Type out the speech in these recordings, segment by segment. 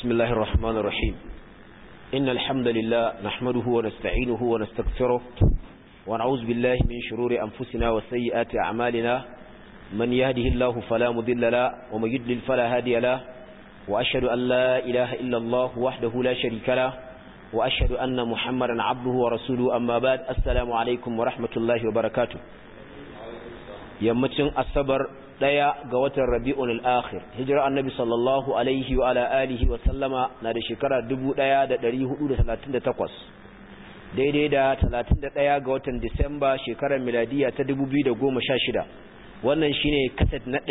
بسم الله الرحمن الرحيم إن الحمد لله نحمده ونستعينه ونستغفره ونعوذ بالله من شرور أنفسنا وسيئات أعمالنا من يهده الله فلا مضل له ومن يضلل فلا هادي له وأشهد أن لا إله إلا الله وحده لا شريك له وأشهد أن محمدا عبده ورسوله أما بعد السلام عليكم ورحمة الله وبركاته yammacin asabar daya ga watan rabi'un al-akhir hijira annabi sallallahu alaihi wa ala alihi wa sallama na da shekara 1438 daidai da 31 ga watan disamba shekarar miladiya ta 2016 wannan shine kaset na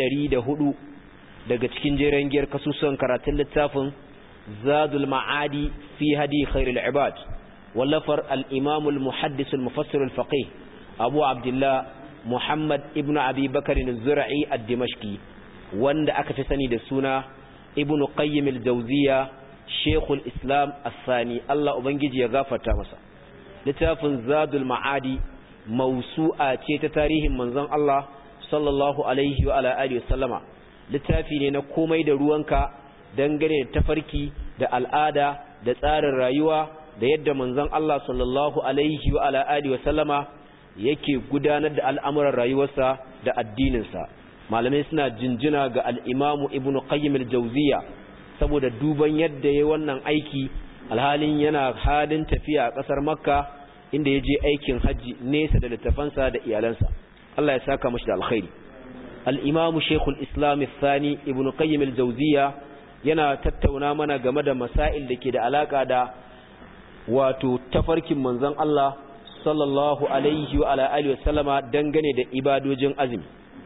104 daga cikin jeren giyar kasusuwan karatun littafin zadul ma'adi fi hadi khairul ibad wallafar al-imam al-muhaddis al-mufassir al-faqih abu abdullah Muhammad ibn Abi Bakar al-Zura'i ad-Dimashqi wanda aka fi sani da suna Ibn Qayyim al-Jawziyya Sheikhul Islam As-Sani Allah ubangiji ya gafarta masa littafin Zadul Ma'adi mawsu'a ce ta tarihin manzon Allah sallallahu alaihi wa ala alihi wasallama littafi ne na komai da ruwanka dangane da tafarki da al'ada da tsarin rayuwa da yadda manzon Allah sallallahu alaihi wa ala alihi wasallama yake gudanar da al'amuran rayuwarsa da addininsa malamai suna jinjina ga al'imamu ibn qayyim al-jauziya saboda duban yadda ya wannan aiki alhalin yana halin tafiya a ƙasar makka inda ya je aikin hajji nesa da littafansa da iyalansa Allah ya saka mashi da alkhairi al'imamu shekul islam sani ibn qayyim al-jauziya yana tattauna mana game da masail da ke da alaƙa da wato tafarkin manzon Allah sallallahu alaihi wa ala alihi wasallama dangane da ibadojin azumi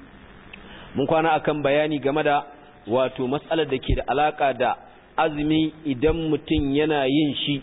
mun kwana akan bayani game da wato mas'alar da ke da alaka da azumi idan mutum yana yin shi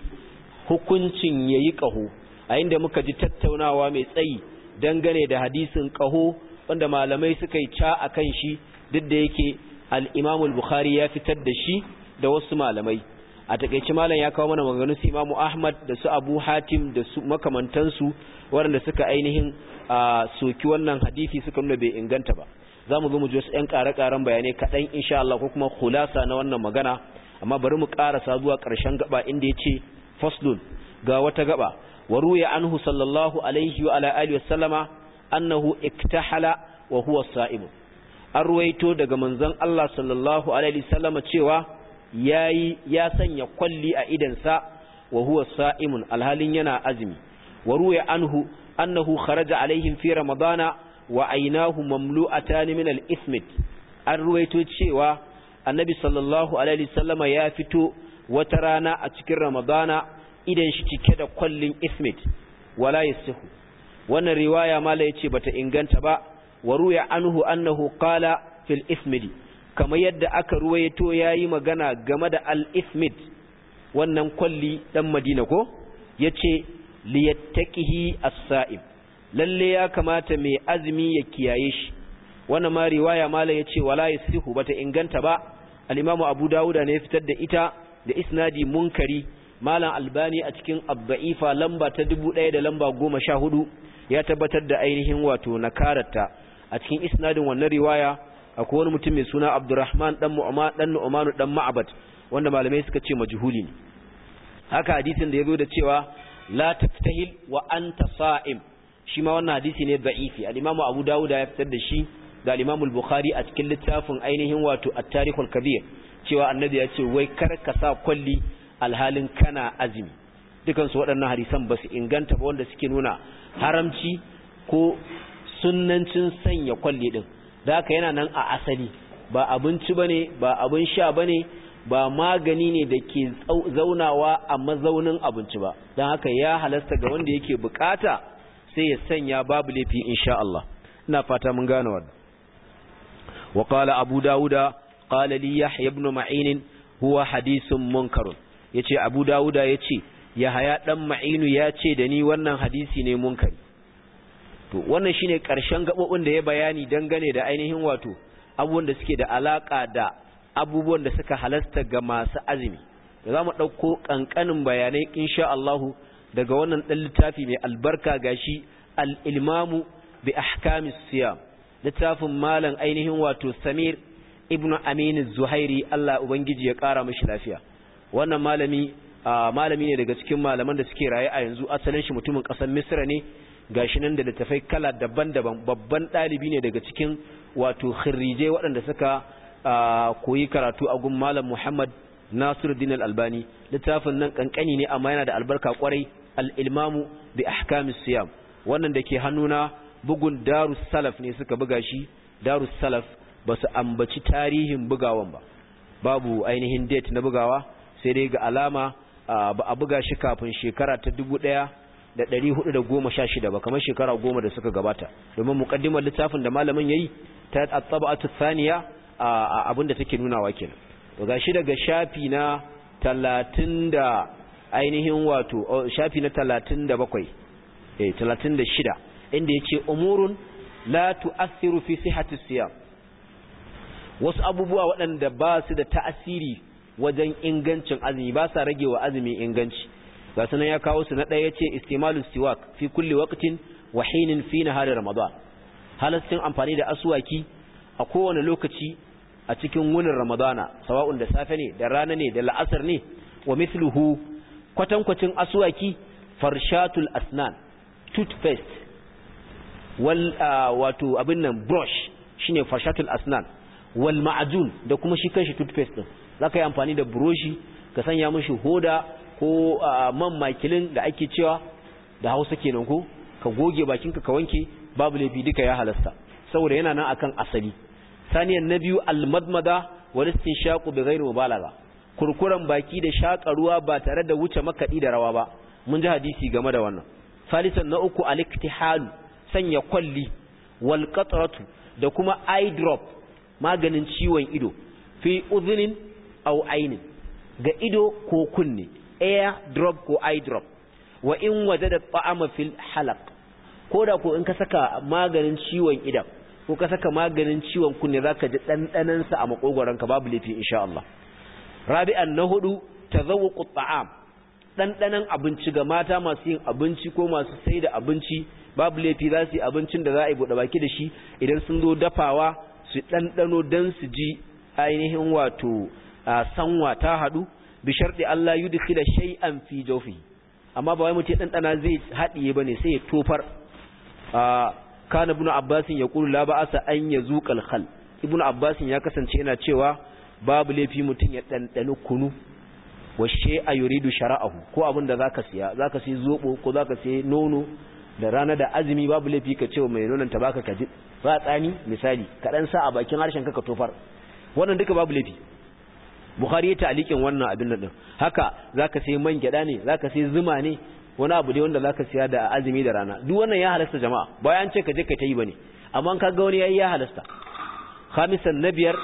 hukuncin yayi kaho a inda muka ji tattaunawa mai tsayi dangane da hadisin kaho wanda malamai suka yi ca akan shi duk da yake al-Imam al-Bukhari ya fitar da shi da wasu malamai a takeice malam ya kawo mana maganganun su Imam Ahmad da su Abu Hatim da su makamantansu waɗanda suka ainihin soki wannan hadisi suka nuna bai inganta ba za mu zo mu ji wasu ƴan ƙare-ƙaren bayanai kaɗan insha Allah ko kuma khulasa na wannan magana amma bari mu ƙarasa zuwa ƙarshen gaba inda ya ce faslun ga wata gaba wa ruya anhu sallallahu alaihi wa ala alihi wasallama annahu iktahala wa huwa sa'im an ruwaito daga manzon Allah sallallahu alaihi wasallama cewa yayi ya sanya kwalli a idansa wa huwa sa'imun alhalin yana azumi wa ruya anhu annahu kharaja alaihim fi ramadana wa aynahu mamlu'atan min al-ithmit an ruwaito cewa annabi sallallahu alaihi wasallama ya fito wata rana a cikin ramadana idan shi cike da kwallin ithmit wala yasihu wannan riwaya mala yace bata inganta ba wa ruya anhu annahu qala fil ithmidi kamar yadda aka ruwaito yayi magana game da al-ithmid wannan kwalli dan Madina ko yace liyattaqihi as-sa'im lalle ya kamata mai azumi ya kiyaye shi wannan ma riwaya mala yace wala yasihu bata inganta ba al-Imam Abu Dawud ne ya fitar da ita da isnadi munkari malam Albani a cikin Abba'ifa lamba ta 1000 da lamba 14 ya tabbatar da ainihin wato nakarata a cikin isnadin wannan riwaya akwai wani mutum mai suna Abdurrahman dan Mu'man dan Nu'man dan Ma'bad wanda malamai suka ce majhuli ne haka hadisin da yazo da cewa la taftahil wa anta sa'im shi ma wannan hadisi ne da'ifi al-Imam Abu Dawud ya fitar da shi da al-Imam al-Bukhari a cikin littafin ainihin wato At-Tarikh al-Kabir cewa annabi ya ce wai kar ka sa kwalli alhalin kana azumi dukan su waɗannan hadisan ba su inganta ba wanda suke nuna haramci ko sunnancin sanya kwalli din da haka yana nan a asali ba abinci bane ba abin sha bane ba magani ne da ke zaunawa a mazaunin abinci ba don haka ya halasta ga wanda yake bukata sai ya sanya babu laifi insha Allah ina fata mun gane wannan wa qala abu dauda qala li yahya ibn ma'in huwa hadithun munkar yace abu dauda yace yahya dan ma'inu yace da ni wannan hadisi ne munkari to wannan shine karshen gabobin da ya bayani dangane da ainihin wato abubuwan da suke da alaka da abubuwan da suka halasta ga masu azumi da za mu ɗauko ƙanƙanin bayanai insha Allahu daga wannan ɗan littafi mai albarka gashi al-ilmamu bi ahkamis siyam littafin malam ainihin wato Samir ibnu Amin Zuhairi Allah ubangiji ya ƙara mishi lafiya wannan malami malami ne daga cikin malaman da suke raye a yanzu asalin shi mutumin ƙasar misra ne gashi nan da littafai kala daban-daban babban ɗalibi ne daga cikin wato khirrijai waɗanda suka koyi karatu a gun malam muhammad nasiruddin al-albani littafin nan kankani ne amma yana da albarka kwarai al-ilmamu bi ahkamis siyam wannan da ke hannuna bugun darus salaf ne suka buga shi darus salaf ba su ambaci tarihin bugawan ba babu ainihin date na bugawa sai dai ga alama ba a buga shi kafin shekara ta dubu ɗaya da ɗari hudu da goma sha shida ba kamar shekara goma da suka gabata domin muƙaddimar littafin da malamin ya yi ta tsaba'atu saniya a abin da take nunawa kenan to gashi daga shafi na talatin da ainihin wato shafi na talatin da bakwai eh talatin da shida inda ya ce umurun la tu'assiru fi sihhati siyam wasu abubuwa waɗanda ba su da ta'asiri wajen ingancin azumi ba sa rage wa azumi inganci ga sunan ya kawo su na ɗaya ce istimalu siwak fi kulli waqtin wa hinin fi nahari ramadan halastin amfani da aswaki a kowane lokaci a cikin wunin ramadana sawa'un da safe ne da rana ne da la'asar ne wa mithluhu kwatankwacin aswaki farshatul asnan toothpaste wal wato abin nan brush shine farshatul asnan wal ma'jun da kuma shi kanshi toothpaste din zaka yi amfani da buroshi ka sanya mishi hoda ko man makilin da ake cewa da Hausa kenan ko ka goge bakinka ka wanke babu laifi duka ya halasta saboda yana nan akan asali saniyan na biyu almadmada wal istinshaqu bighairi mubalagha kurkuran baki da shaka ruwa ba tare da wuce makadi da rawa ba mun ji hadisi game da wannan salisan na uku aliktihalu sanya kwalli wal qatratu da kuma eye drop maganin ciwon ido fi udhunin aw ainin ga ido ko kunne air drop ko eye drop wa in wajada ta'ama fil halaq koda ko in ka saka maganin ciwon idan ko ka saka maganin ciwon kunne zaka ji dandanan sa a makogoron ka babu lafi insha Allah rabi'an na hudu tazawuqu ta'am dandanan abinci ga mata masu yin abinci ko masu sai da abinci babu laifi za su yi abincin da za a yi buɗe baki da shi idan sun zo dafawa su ɗanɗano don su ji ainihin wato sanwa ta haɗu bi sharɗi Allah yi dukki da shay'an fi jofi amma ba wai mutum ɗanɗana zai haɗiye ba ne sai ya tofar kana ibn abbasin ya ƙulu la ba'asa an ya zuƙal khal ibn abbasin ya kasance yana cewa babu laifi mutum ya ɗanɗani kunu wa shay'a yuridu shara'ahu ko abin da zaka siya zaka siya zobo ko zaka siya nono da rana da azumi babu laifi ka ce wa mai nonon ta baka ka ji ba tsani misali ka dan sa a bakin harshen ka ka tofar wannan duka babu laifi bukhari ya ta'liqin wannan abin nan din haka zaka sai man gyada ne zaka sai zuma ne wani abu dai wanda zaka siya da azumi da rana duk wannan ya halasta jama'a bayan ce ka je ka tayi bane amma ka ga wani yayi ya halasta khamisan nabiyar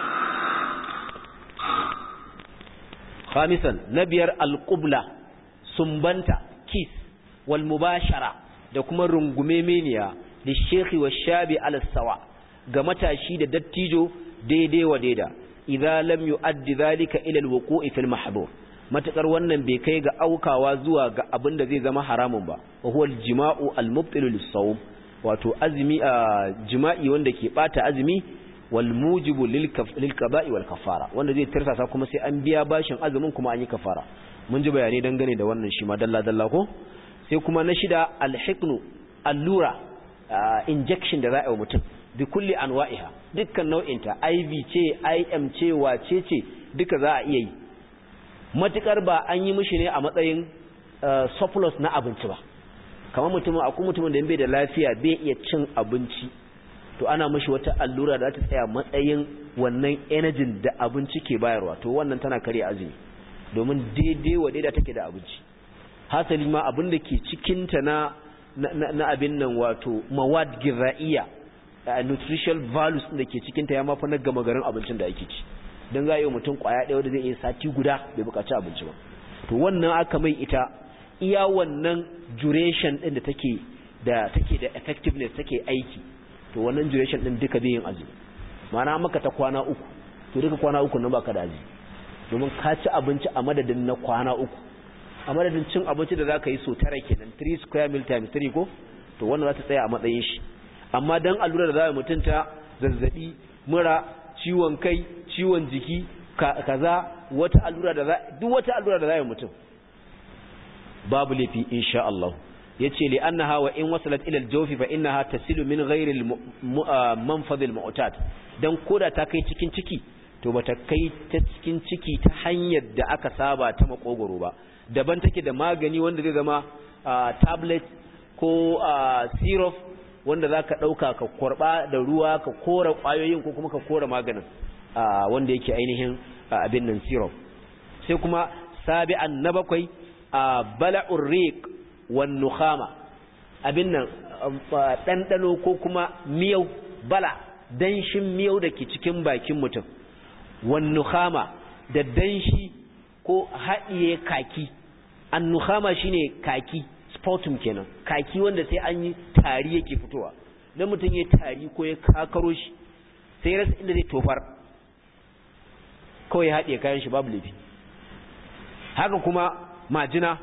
khamisan nabiyar alqubla sumbanta kiss wal mubashara da kuma rungume meniya da shekhi wa shabi alasawa ga matashi da dattijo daidai wa daida idza lam yu'addi dhalika ila alwuqu'i fil mahdhur matakar wannan bai kai ga aukawa zuwa ga abin da zai zama haramun ba wa huwa aljima'u almubtilu lis-sawm wato azumi jima'i wanda ke bata azumi wal mujibu lil qada'i wal kafara wanda zai tirsasa kuma sai an biya bashin azumin kuma an yi kafara mun ji bayanai dangane da wannan shi ma dalla dalla ko sai kuma na shida alhiknu allura injection da za a yi wa mutum bi kulli anwa'iha dukkan nau'inta IV ce IM ce wace ce duka za a iya yi matukar ba an yi mishi ne a matsayin surplus na abinci ba kamar mutum akwai mutumin da bai da lafiya bai iya cin abinci to ana mishi wata allura da za ta tsaya matsayin wannan energy da abinci ke bayarwa to wannan tana kare azumi domin daidai wa daidai take da abinci hasali ma abin da ke cikinta na na abin nan wato mawad gizaiya nutritional values da ke cikinta ya mafi na gama garin abincin da ake ci don za a yi mutum kwaya ɗaya wanda zai iya sati guda bai bukaci abinci ba to wannan aka mai ita iya wannan duration ɗin da take da take da effectiveness take aiki to wannan duration ɗin duka zai yin azumi ma'ana maka ta kwana uku to duka kwana uku nan baka da azumi domin ka ci abinci a madadin na kwana uku a madadin cin abinci da za ka yi so tara kenan 3 square meal times 3 ko to wannan za ta tsaya a matsayin shi amma dan allura da za a mutunta zazzabi mura ciwon kai ciwon jiki kaza wata allura da duk wata allura da za mutum babu laifi insha Allah yace li annaha wa in wasalat ila al-jawfi fa innaha tasilu min ghairi al-manfadh al-mu'tad dan koda ta kai cikin ciki to bata kai ta cikin ciki ta hanyar da aka saba ta makogoro ba daban take da magani wanda zai zama tablet ko syrup wanda zaka dauka ka korba da ruwa ka kora kwayoyin ko kuma ka kora maganin wanda yake ainihin abin nan syrup sai kuma sabi'an na bakwai bala'ur riq wan nukhama abin nan dandano ko kuma miyau bala danshin miyau da ke cikin bakin mutum wan nukhama da danshi ko haɗiye kaki an nukhama shine kaki sputum kenan kaki wanda sai an yi tari yake fitowa dan mutum ya tari ko ya kakaro shi sai rasa inda zai tofar kawai ya haɗiye kayan shi babu laifi haka kuma majina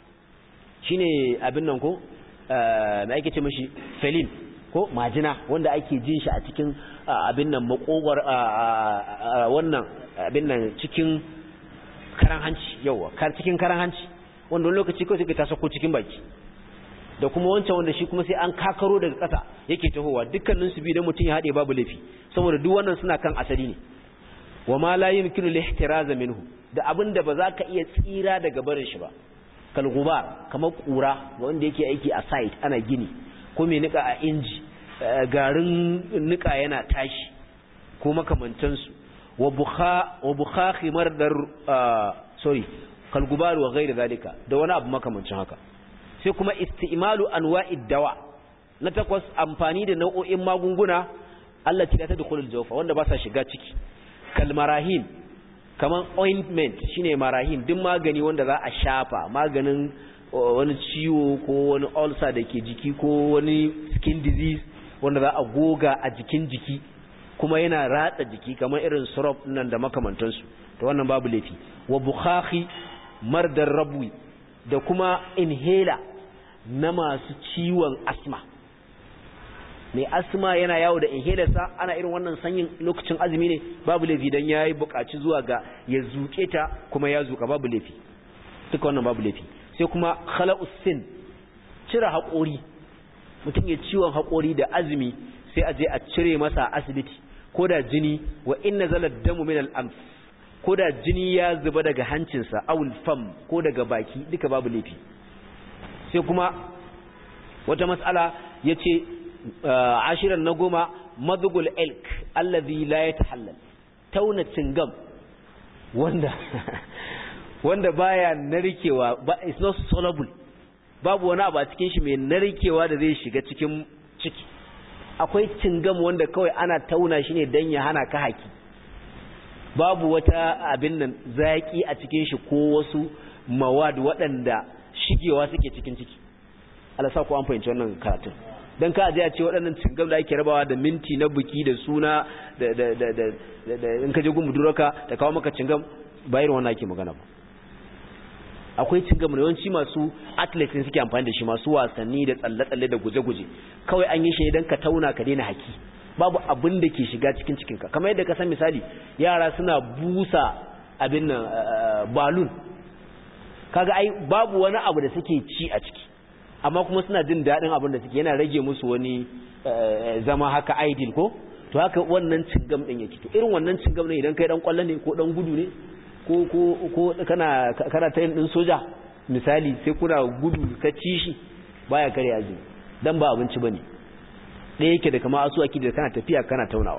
shine abin nan ko me ake ce mashi felin ko majina wanda ake jin shi a cikin abin nan makogwar wannan abin nan cikin karan hanci yawa kar cikin karan hanci wanda wani lokaci kawai suka ta sako cikin baki da kuma wancan wanda shi kuma sai an kakaro daga ƙasa yake tahowa dukkanin su biyu da mutum ya haɗe babu laifi saboda duk wannan suna kan asali ne wa ma la yumkinu al-ihtiraza minhu da abin da ba za ka iya tsira daga barin shi ba kalgubar kamar kura wanda yake aiki a site ana gini ko mai nika a inji garin nika yana tashi ko makamantansu wa bukha wa bukha khimar dar sorry kalgubar wa ghairi zalika da wani abu makamancin haka sai kuma isti'malu anwa'id dawa na takwas amfani da nau'o'in magunguna allati la tadkhulul jawfa wanda ba sa shiga ciki kalmarahim kaman ointment shine marahim duk magani wanda za a shafa maganin wani ciwo ko wani ulcer da ke jiki ko wani skin disease wanda za a goga a jikin jiki kuma yana ratsa jiki kamar irin syrup nan da makamantansu to wannan babu laifi wa bukhahi mardar rabwi da kuma inhaler na masu ciwon asma mai asma yana yawo da inhalersa ana irin wannan sanyin lokacin azumi ne babu laifi dan yayi buƙaci zuwa ga ya zuke ta kuma ya zuka babu laifi duka wannan babu laifi sai kuma khala'us sin cire haƙori mutum ya ciwon haƙori da azumi sai a je a cire masa asibiti ko da jini wa inna zala damu min al-anf ko da jini ya zuba daga hancinsa awul fam ko daga baki duka babu laifi sai kuma wata mas'ala yace ashirin na goma madugul elk allazi la ya tahallal tauna cingam wanda wanda baya narkewa ba it's not soluble babu wani abu a cikin shi mai narkewa da zai shiga cikin ciki akwai cingam wanda kawai ana tauna shi ne don ya hana ka haki babu wata abin nan zaki a cikin shi ko wasu mawad waɗanda shigewa suke cikin ciki Allah sa ku an fahimci wannan karatun don ka aje a ce waɗannan cingam da ake rabawa da minti na buki da suna da da da da da in ka je gun buduraka da kawo maka cingam ba irin wannan ake magana ba akwai cingam da yawanci masu athletes ne suke amfani da shi masu wasanni da tsalle-tsalle da guje-guje kawai an yi shi idan ka tauna ka daina haki babu abin da ke shiga cikin cikinka kamar yadda ka san misali yara suna busa abin nan balloon kaga ai babu wani abu da suke ci a ciki amma kuma suna jin daɗin abin da suke yana rage musu wani zama haka ideal ko to haka wannan cingam ɗin yake to irin wannan cingam ɗin idan kai ɗan ƙwallo ne ko ɗan gudu ne ko ko ko kana kana tayin ɗin soja misali sai kuna gudu ka ci shi baya kare azumi dan ba abinci bane ɗaya yake da kama asu aki da kana tafiya kana taunawa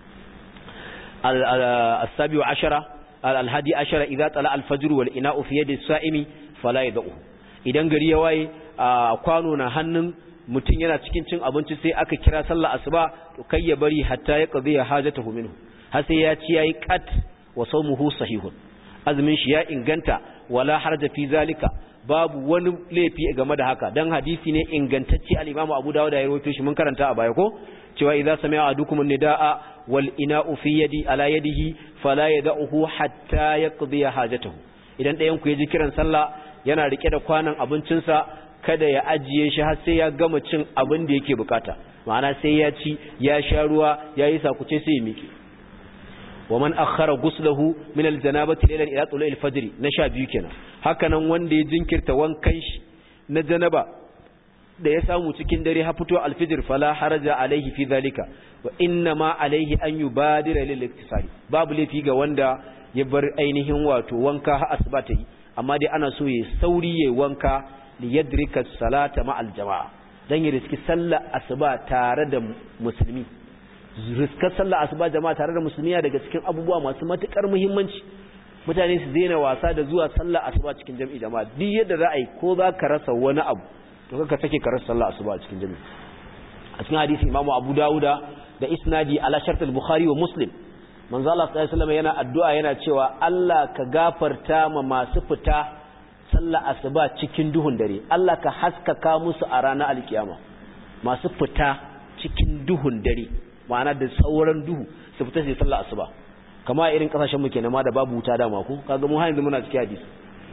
al-sabi wa ashara al-hadi ashara idza tala al-fajr wal ina'u fi yadi as-sa'imi fala yad'u idan gari ya waye kwano na hannun mutum yana cikin cin abinci sai aka kira sallah asuba to kai ya bari hatta ya qadiya hajatahu minhu har sai ya ci yayi qat wa sawmuhu sahihun azumin shi ya inganta wala harja fi zalika babu wani laifi game da haka dan hadisi ne ingantacce al-Imam Abu Dawud ya rawaito shi mun karanta a baya ko cewa idza sami'a adukum an-nidaa wal ina'u fi yadi ala yadihi fala yad'uhu hatta yaqdi hajatahu idan ɗayan ku ya ji kiran sallah yana rike da kwanan abincinsa kada ya ajiye shi har sai ya gama cin abin da yake bukata ma'ana sai ya ci ya sha ruwa ya yi sakuce sai ya miƙe wa man akhara ghuslahu min aljanabati laylan ila tulu'i alfajr na sha biyu kenan haka nan wanda ya jinkirta wankan shi na janaba da ya samu cikin dare ha fito alfijir fala haraja alaihi fi zalika wa inna ma alaihi an yubadira lil iktisari babu laifi ga wanda ya bar ainihin wato wanka ha asuba ta yi amma dai ana so ya sauri ya wanka li yadrika salata ma al jama'a dan ya riski sallar asuba tare da musulmi riskar sallar asuba jama'a tare da musulmi daga cikin abubuwa masu matukar muhimmanci mutane su daina wasa da zuwa sallar asuba cikin jami'i jama'a duk yadda za a yi ko za ka rasa wani abu to kaka take ka rasa sallar asuba a cikin jami'i a cikin hadisi imamu abu dawuda da isnadi ala shartul bukhari wa muslim manzo Allah sallallahu alaihi wasallam yana addu'a yana cewa Allah ka gafarta ma masu fita sallar asuba cikin duhun dare Allah ka haskaka musu a ranar alkiyama masu fita cikin duhun dare ma'ana da sauran duhu su fita su sallar asuba kama irin kasashen mu kenan ma da babu wuta da mako kaga mu har yanzu muna cikin hadisi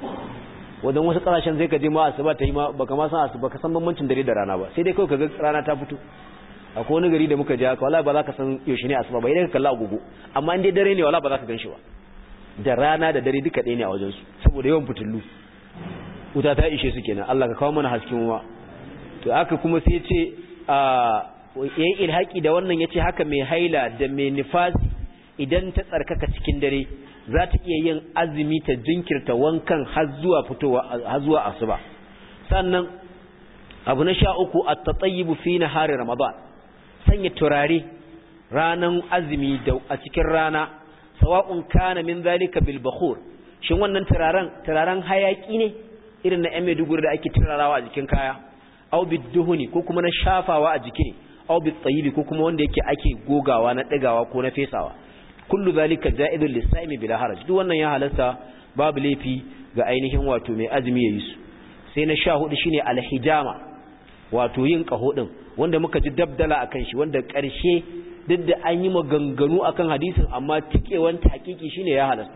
wadan wasu kasashen zai ka je ma asuba ta yi ma baka ma san asuba ka san bambancin dare da rana ba sai dai kawai kaga rana ta fito akwai wani gari da muka je haka wallahi ba za ka san yaushe ne asuba ba idan ka kalla agogo amma in dai dare ne wallahi ba za ka ganshi ba da rana da dare duka ɗaya ne a wajen su saboda yawan fitullu wuta ta ishe su kenan Allah ka kawo mana hasken ruwa to haka kuma sai ce a yayin ilhaki da wannan yace haka mai haila da mai nifasi idan ta tsarkaka cikin dare za ta iya yin azumi ta jinkirta wankan har zuwa fitowa har zuwa asuba sannan abu na sha uku at-tatayyibu fi nahari ramadan sanya turare ranan azumi da a cikin rana sawa'un kana min zalika bil bakhur shin wannan turaren turaren hayaki ne irin na yan Maiduguri da ake turarawa a jikin kaya aw biduhuni ko kuma na shafawa a jiki ne aw bitayibi ko kuma wanda yake ake gogawa na digawa ko na fesawa kullu zalika ja'idul lisaimi bila haraj duk wannan ya halasta babu laifi ga ainihin wato mai azumi yayi su sai na sha hudu shine alhijama wato yin kaho din wanda muka ji dabdala akan shi wanda karshe duk da an yi maganganu akan hadisin amma tikewan hakiki shine ya halasta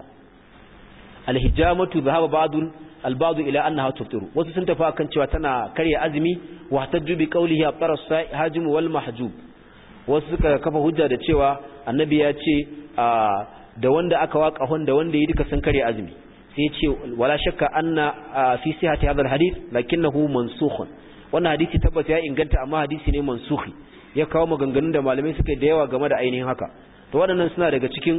alhijamatu dhahaba ba'dul albadu ila annaha tuftiru wasu sun tafi akan cewa tana karya azumi wa tajju bi qawlihi abtara hajim wal mahjub wasu suka kafa hujja da cewa annabi ya ce da wanda aka waka hon da wanda yi duka sun karya azumi sai ya ce wala shakka anna fi sihhati hadha alhadith lakinnahu mansukh wannan hadisi tabbata ya inganta amma hadisi ne mansukhi ya kawo maganganun da malamai suka da yawa game da ainihin haka to waɗannan suna daga cikin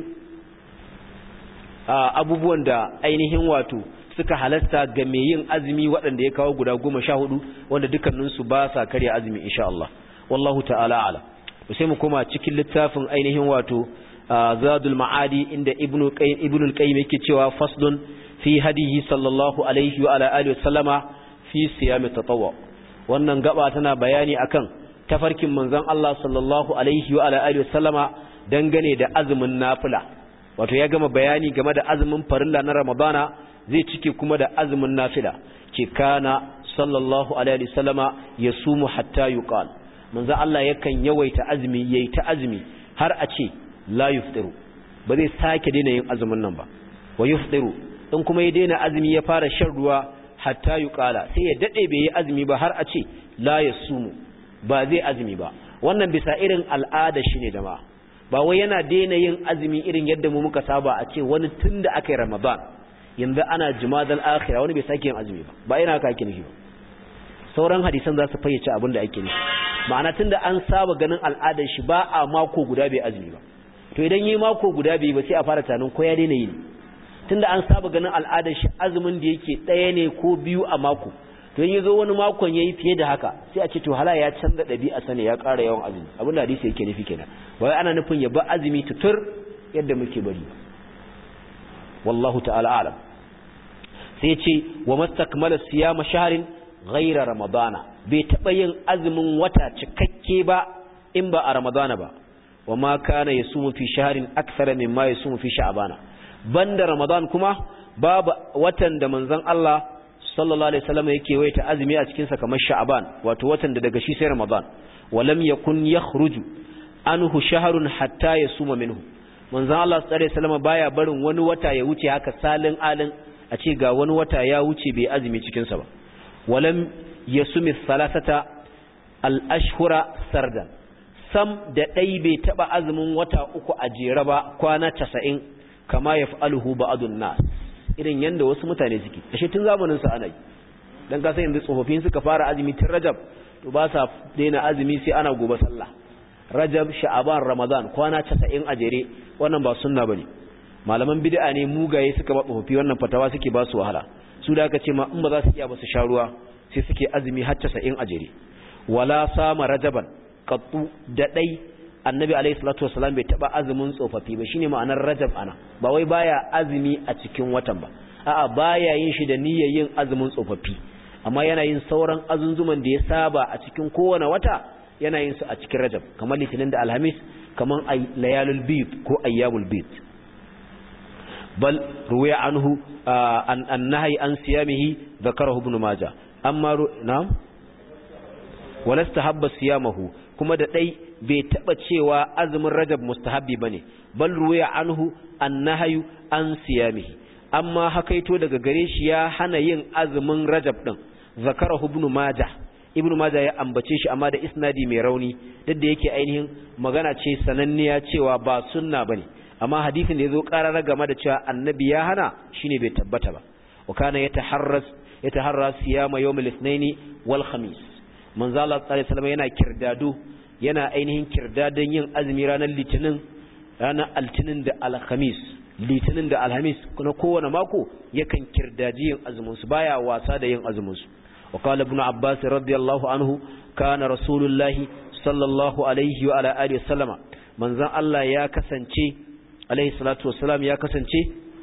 abubuwan da ainihin wato suka halasta ga mai yin azumi waɗanda ya kawo guda goma sha hudu wanda dukkaninsu ba sa karya azumi insha Allah wallahu ta'ala ala sai mu koma cikin littafin ainihin wato zadul ma'adi inda ibnu qayyim ibnu qayyim yake cewa faslun fi hadihi sallallahu alaihi wa ala alihi wasallama fi siyam tatawwu wannan gaba tana bayani akan tafarkin manzon Allah sallallahu alaihi wa ala alihi wasallama dangane da azumin nafila wato ya gama bayani game da azumin farilla na ramadana zai cike kuma da azumin nafila ce kana sallallahu alaihi wasallama yasumu hatta yuqal manzo Allah yakan yawaita azumi yayi ta azumi har a ce la yuftiru ba zai sake daina yin azumin nan ba wa yuftiru in kuma ya daina azumi ya fara shan ruwa hatta yuqala sai ya dade bai yi azumi ba har a ce la yasumu ba zai azumi ba wannan bisa irin al'ada shine jama'a ba wai yana daina yin azumi irin yadda mu muka saba a ce wani tunda aka yi ramadan yanzu ana jumadal akhira wani bai sake yin azumi ba ba ina haka ake nufi ba sauran hadisan za su fayyace abin da ake nufi ma'ana tunda an saba ganin al'adar shi ba a mako guda bai azumi ba to idan yi mako guda bai ba sai a fara tanin ko ya daina yi tunda an saba ganin al'adar shi azumin da yake ɗaya ne ko biyu a mako to in yazo wani makon yayi fiye da haka sai a ce to hala ya canza ɗabi'a sane ya ƙara yawan azumi abin da hadisi yake nufi kenan ba wai ana nufin ya ba azumi tutur yadda muke bari wallahu ta'ala alam sai ce wa mastakmala siyama shahrin ghaira ramadana bai taba yin azumin wata cikakke ba in ba a ramadana ba wa ma kana yasumu fi shahrin akthara mimma yasumu fi sha'bana banda ramadan kuma babu watan da manzon Allah sallallahu alaihi wasallam yake waita azumi a cikin sa kamar sha'ban wato watan da daga shi sai ramadan walam yakun yakhruju anhu shahrun hatta yasuma minhu manzon Allah sallallahu alaihi wasallam baya barin wani wata ya wuce haka salin alin a ce ga wani wata ya wuce bai azumi cikin sa ba walam yasumi thalathata al-ashhura sardan sam da ɗai bai taɓa azumin wata uku a jere ba kwana casa'in kama ya fa'aluhu ba'adun nas irin yadda wasu mutane suke ashe tun zamanin su ana yi don kasa yanzu tsofaffin suka fara azumi tun rajab to ba sa daina azumi sai ana gobe sallah rajab sha'aban ramadan kwana casa'in a jere wannan ba sunna bane malaman bid'a ne mugaye suka ba tsofaffi wannan fatawa suke ba su wahala su da aka ce ma in ba za su iya ba su sha ruwa sai suke azumi har casa'in a jere wala sama rajaban qattu da dai annabi alayhi salatu wasalam bai taba azumin tsofaffi ba shine ma'anar rajab ana ba wai baya azumi a cikin watan ba a'a baya yin shi da niyyar yin azumin tsofaffi amma yana yin sauran azunzuman da ya saba a cikin kowane wata yana yin su a cikin rajab kamar litinin da alhamis kamar layalul bid ko ayyamul bid bal ruwaya anhu an annahi an siyamihi zakarahu ibn majah amma na'am walasta habba siyamahu kuma da dai bai taba cewa azumin rajab mustahabbi bane bal ruwaya anhu annahi an siyamihi amma hakaito daga gare shi ya hana yin azumin rajab din zakarahu ibn majah ibn majah ya ambace shi amma da isnadi mai rauni duk da yake ainihin magana ce sananniya cewa ba sunna bane amma hadisin da yazo karara game da cewa annabi ya hana shine bai tabbata ba wa kana yataharras yataharras siyama yawm al-ithnain wal khamis manzo Allah sallallahu alaihi wasallam yana kirdado yana ainihin kirdadon yin azumi ranar litinin ranar altinin da alhamis litinin da alhamis na kowane mako yakan kirdaji yin azumin su baya wasa da yin azumin su wa qala ibn abbas radiyallahu anhu kana rasulullahi sallallahu alaihi wa ala alihi wasallama manzon Allah ya kasance alaihi salatu wassalam ya kasance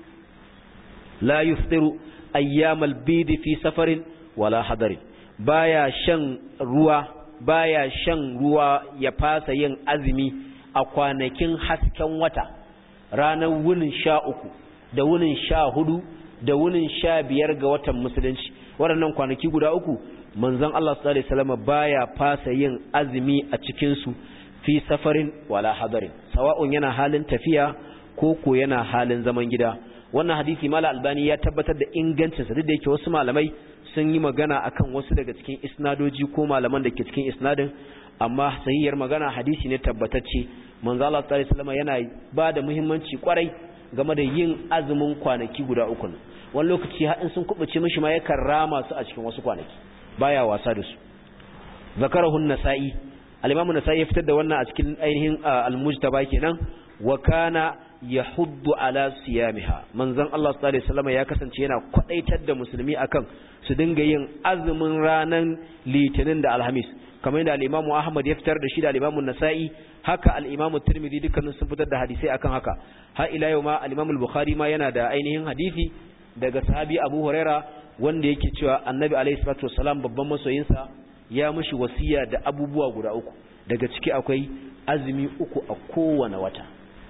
la yuftiru ayyamal bid fi safarin wala hadarin baya shan ruwa baya shan ruwa ya fasa yin azumi a kwanakin hasken wata ranar wunin sha uku da wunin sha hudu da wunin sha biyar ga watan musulunci waɗannan kwanaki guda uku manzon Allah sallallahu alaihi wasallam baya fasa yin azumi a cikin su fi safarin wala hadarin sawa'un yana halin tafiya ko ko yana halin zaman gida wannan hadisi mala albani ya tabbatar da ingancin sa duk da yake wasu malamai sun yi magana akan wasu daga cikin isnadoji ko malaman da ke cikin isnadin amma sahihiyar magana hadisi ne tabbatacce manzo Allah sallallahu alaihi wasallam yana ba da muhimmanci kwarai game da yin azumin kwanaki guda uku wani lokaci har in sun kubuce mishi ma yakan rama su a cikin wasu kwanaki baya wasa da su zakarahu an-nasa'i al-imam an-nasa'i ya fitar da wannan a cikin ainihin al-mujtaba kenan wa kana yahuddu ala siyamiha manzon Allah sallallahu alaihi wasallam ya kasance yana kwadaitar da musulmi akan su dinga yin azumin ranan litinin da alhamis kamar yadda al-Imam Ahmad ya fitar da shi da al-Imam An-Nasa'i haka al-Imam Tirmidhi dukkanin sun fitar da hadisai akan haka har ila yau ma al-Imam Al-Bukhari ma yana da ainihin hadisi daga sahabi Abu Huraira wanda yake cewa Annabi alayhi salatu wassalam babban masoyinsa ya mishi wasiya da abubuwa guda uku daga ciki akwai azumi uku a kowane wata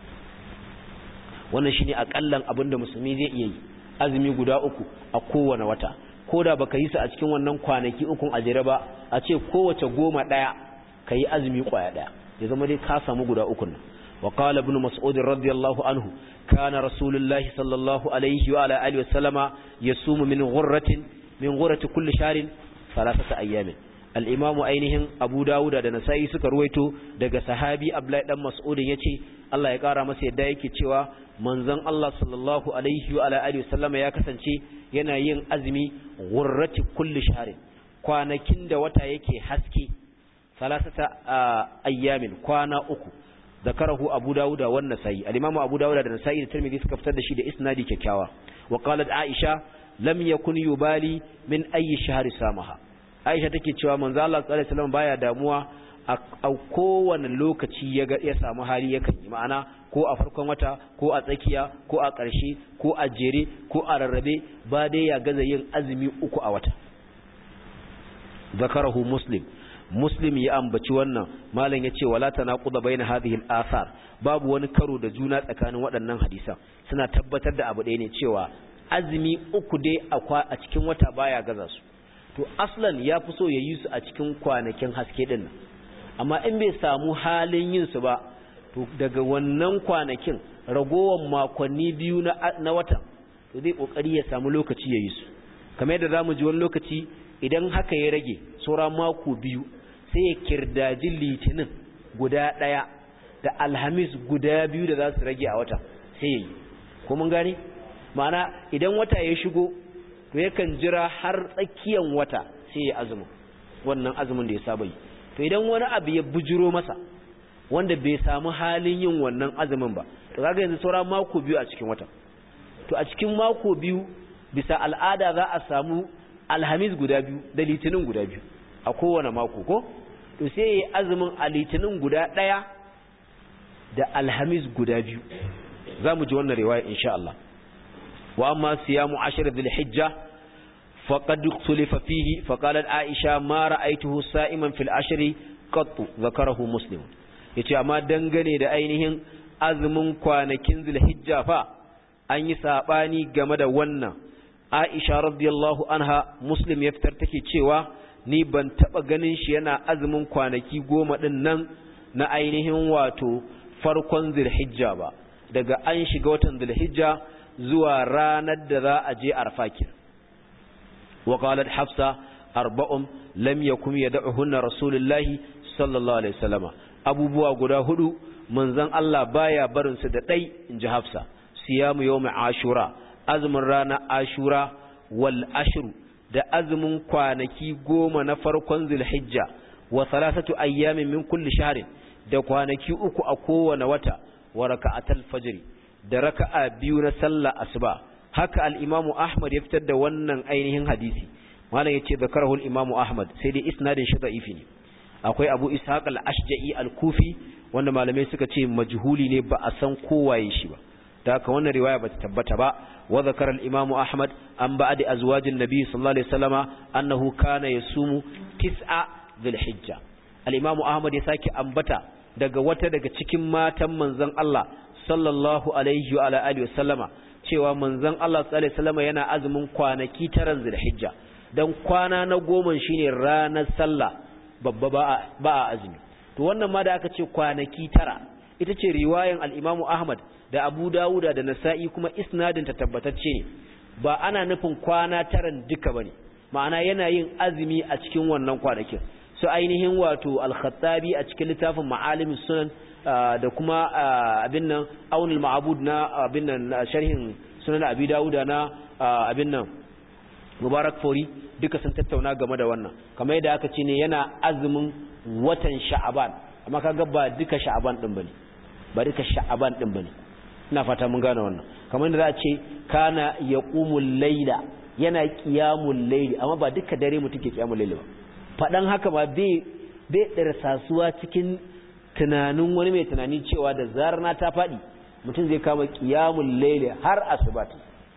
wannan shine akallan abinda musulmi zai iya yi azumi guda uku a kowane wata ko da baka yi su a cikin wannan kwanaki ukun a jere ba a ce kowace goma daya ka yi azumi kwaya daya ya zama dai ka samu guda ukun nan wa qala ibn mas'ud radiyallahu anhu kana rasulullahi sallallahu alaihi wa ala alihi wa sallama yasumu min ghurratin min ghurrati kulli shahrin thalathata ayyamin al-imamu ainihin abu dawuda da nasa'i suka ruwaito daga sahabi abdullahi dan mas'ud yace Allah ya kara masa yadda yake cewa manzon Allah sallallahu alaihi wa ala alihi wa sallama ya kasance yana yin azumi ghurrati kulli shahrin kwanakin da wata yake haske salasata ayyamin kwana uku zakarahu abu dawuda wan nasai al-imamu abu dawuda da nasai da tirmidhi suka fitar da shi da isnadi kyakkyawa wa qalat aisha lam yakun yubali min ayi shahri samaha aisha take cewa manzo Allah sallallahu alaihi wasallam baya damuwa a kowane lokaci ya ya samu hali yakan yi ma'ana ko a farkon wata ko a tsakiya ko a ƙarshe ko a jere ko a rarrabe ba dai ya gaza yin azumi uku a wata zakarahu muslim muslim ya ambaci wannan malam yace wala tanaquda baina hadhihi al-athar babu wani karo da juna tsakanin waɗannan hadisan suna tabbatar da abu ɗaya ne cewa azumi uku dai a cikin wata baya gaza su to aslan ya fi so ya yi su a cikin kwanakin haske din nan amma in bai samu halin yin su ba to daga wannan kwanakin ragowar makonni biyu na, na watan to zai kokari ya samu lokaci ya yi su kamar yadda zamu ji wani lokaci idan haka ya rage saura mako biyu sai ya kirdaji litinin guda ɗaya da alhamis guda biyu da za su rage a wata sai ya yi ko mun gane ma'ana idan wata ya shigo to yakan jira har tsakiyan wata sai ya azumin wannan azumin da ya saba yi to idan wani abu ya bujiro masa wanda bai samu halin yin wannan azumin ba to kaga yanzu saura mako biyu a cikin wata to a cikin mako biyu bisa al'ada za a samu alhamis guda biyu da litinin guda biyu a kowane mako ko to sai ya yi azumin a litinin guda ɗaya da alhamis guda biyu za mu ji wannan riwaya insha Allah wa amma siyamu ashir dhul hijja faqad ikhtalafa fihi faqalat aisha ma ra'aytuhu sa'iman fil ashri qat zakarahu muslim yace amma dangane da ainihin azumin kwanakin dhul hijja fa an yi sabani game da wannan aisha radiyallahu anha muslim ya fitar take cewa ni ban taba ganin shi yana azumin kwanaki goma din nan na ainihin wato farkon zulhijja ba daga an shiga watan zulhijja zuwa ranar da za a je arfakir wa qalat hafsa arba'un lam yakum yad'uhunna rasulullahi sallallahu alaihi wasallama abubuwa guda hudu manzon Allah baya barin su da dai inji hafsa siyamu yawm ashura azumin rana ashura wal ashru da azumin kwanaki goma na farkon zulhijja wa salasatu ayyamin min kulli shahrin da kwanaki uku a kowane wata wa raka'atul fajr da raka'a biyu na sallah asuba haka al-imamu ahmad ya fitar da wannan ainihin hadisi malam yace zakarahu al-imamu ahmad sai dai isnadin shi da'ifi ne akwai abu ishaq al-ashja'i al-kufi wanda malamai suka ce majhuli ne ba a san kowaye shi ba da haka wannan riwaya bata tabbata ba wa zakara al-imamu ahmad an ba'di azwajin nabi sallallahu alaihi wasallama annahu kana yasumu tis'a dhul hijja al-imamu ahmad ya sake ambata daga wata daga cikin matan manzon Allah sallallahu alaihi wa alihi wasallama cewa manzon Allah sallallahu alaihi wasallama yana azumin kwanaki taran zulhijja dan kwana na goma shine ranar sallah babba ba a azumi to wannan ma da aka ce kwanaki tara ita ce riwayan al-Imam Ahmad da Abu Dawuda da Nasa'i kuma isnadin ta tabbatacce ne ba ana nufin kwana taran duka bane ma'ana yana yin azumi a cikin wannan kwanakin su ainihin wato al-Khattabi a cikin littafin Ma'alimus Sunan da kuma abin nan Aunul Ma'bud na abin nan sharhin Sunan Abi Dawuda na abin nan Mubarak Fori duka sun tattauna game da wannan kamar yadda aka ce ne yana azumin watan Sha'aban amma kaga ba duka Sha'aban din bane ba duka Sha'aban din bane ina fata mun gane wannan kamar yadda za a ce kana yaqumul layla yana qiyamul layli amma ba duka dare mutum ke qiyamul layli ba fadan haka ba bai bai darsasuwa cikin tunanin wani mai tunani cewa da zarar na ta fadi mutum zai kama qiyamul layli har asubati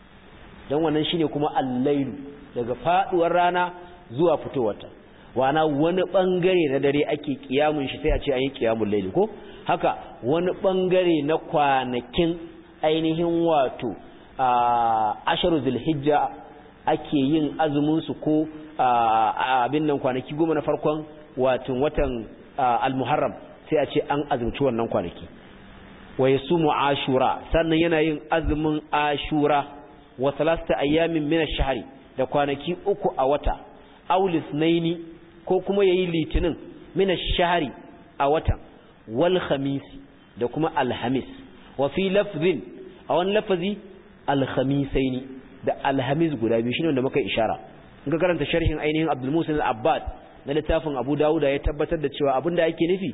dan wannan shine kuma al-lailu daga faduwar rana zuwa fitowarta wana wani bangare na dare ake kiyamun shi sai a ce an yi kiyamun laili ko haka wani bangare na kwanakin ainihin wato asharu zulhijja ake yin azumin su ko abin nan kwanaki goma na farkon watan watan almuharram sai a ce an azumci wannan kwanaki wa yasumu ashura sannan yana yin azumin ashura wa salasta ayyamin min ash-shahri da kwanaki uku a wata aulis naini ko kuma yayi litinin min ash-shahri a watan wal khamis da kuma alhamis wa fi lafzin a wani lafazi alkhamisaini da alhamis guda biyu shine wanda muka ishara in ka karanta sharhin ainihin Abdul Musa al-Abbad na littafin Abu Dawud ya tabbatar da cewa abinda ake nufi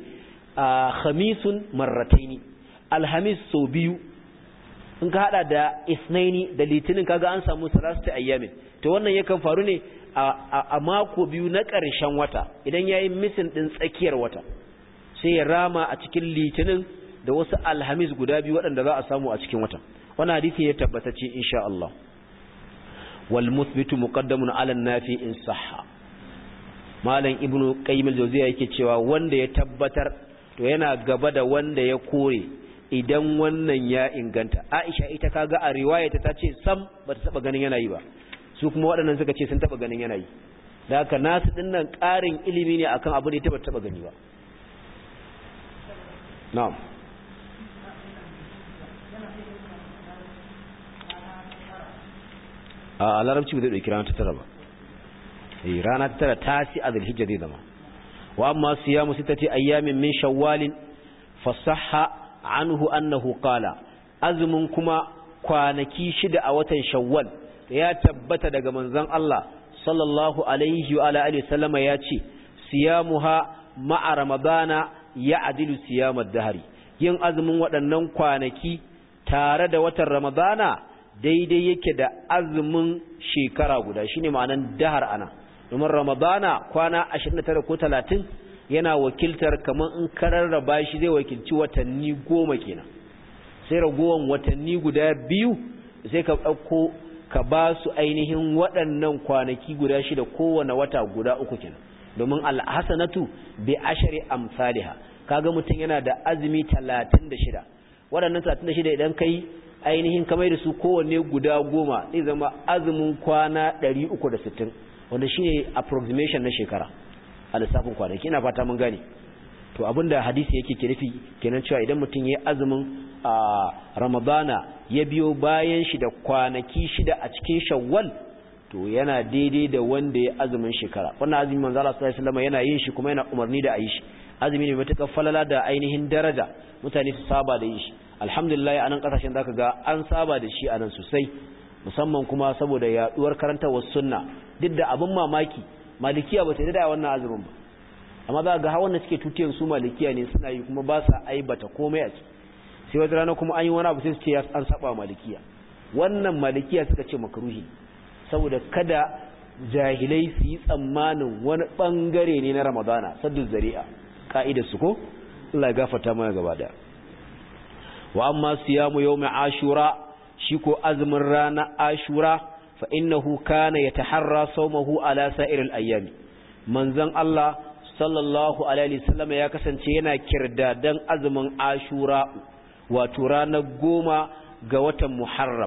khamisun marrataini alhamis so biyu in ka hada da isnaini da litinin kaga an samu salastu ayyamin to wannan yakan faru ne a mako biyu na ƙarshen wata idan yayi misin din tsakiyar wata sai ya rama a cikin litinin da wasu alhamis guda biyu waɗanda za a samu a cikin wata wannan hadisi ya tabbatacce insha Allah wal muthbitu muqaddamun ala nafi in sahha malam ibnu qayyim al-jawziya yake cewa wanda ya tabbatar to yana gaba da wanda ya kore idan wannan ya inganta Aisha ita kaga a riwayata ta ce sam bata taba ganin yana yi ba su kuma waɗannan suka ce sun taba ganin yana yi da haka nasu dinnan ƙarin ilimi ne akan abu da ita bata taba gani ba na'am a larabci bai dauki rana ta tara ba eh rana ta tara ta si a zulhijja zai zama wa amma siyamu sittati ayyamin min shawwalin fasahha anhu annahu qala azumin kuma kwanaki shida a watan shawwal ya tabbata daga manzon Allah sallallahu alaihi wa alihi wasallama ya ce siyamuha ma'a ramadana ya adilu siyamar dahari yin azumin waɗannan kwanaki tare da watan ramadana daidai yake da azumin shekara guda shine ma'anan dahar ana domin ramadana kwana 29 ko 30 yana wakiltar kamar in kararraba shi zai wakilci watanni goma kenan sai ragowan watanni guda biyu sai ka ɗauko ka ba su ainihin waɗannan kwanaki guda shida kowane wata guda uku kenan domin alhassanatu bi ashari amsaliha kaga mutum yana da azumi 36 waɗannan 36 idan kai ainihin kamar da su kowanne guda goma zai zama azumin kwana 360 wanda shine approximation na shekara a lissafin kwanaki ina fata mun gane to abinda hadisi yake ke nufi kenan cewa idan mutum ya azumin ramadana ya biyo bayan shi da kwanaki shida a cikin shawwal to yana daidai da wanda ya azumin shekara wannan azumi manzo Allah sallallahu alaihi wasallam yana yin shi kuma yana umarni da ayi shi azumi ne matuƙar falala da ainihin daraja mutane su saba da yin shi alhamdulillah anan kasashen zaka ga an saba da shi anan sosai musamman kuma saboda yaduwar karantawar sunna duk da abin mamaki malikiya ba ta da wannan azumin ba amma za ga hawan da suke tutiyar su malikiya ne suna yi kuma ba sa aibata komai a ciki sai wata rana kuma an yi wani abu sai su ce an saba malikiya wannan malikiya suka ce makruhi saboda kada jahilai su yi tsammanin wani bangare ne na ramadana saddu zari'a ka'idar su ko Allah ya gafarta mana gaba da wa amma siyamu yawmi ashura shi ko azumin rana ashura fa innahu kana yataharra sawmahu ala sa'iril ayyami manzon Allah sallallahu alaihi wasallam ya kasance yana kirdadan azumin ashura wato ranar goma ga watan muharram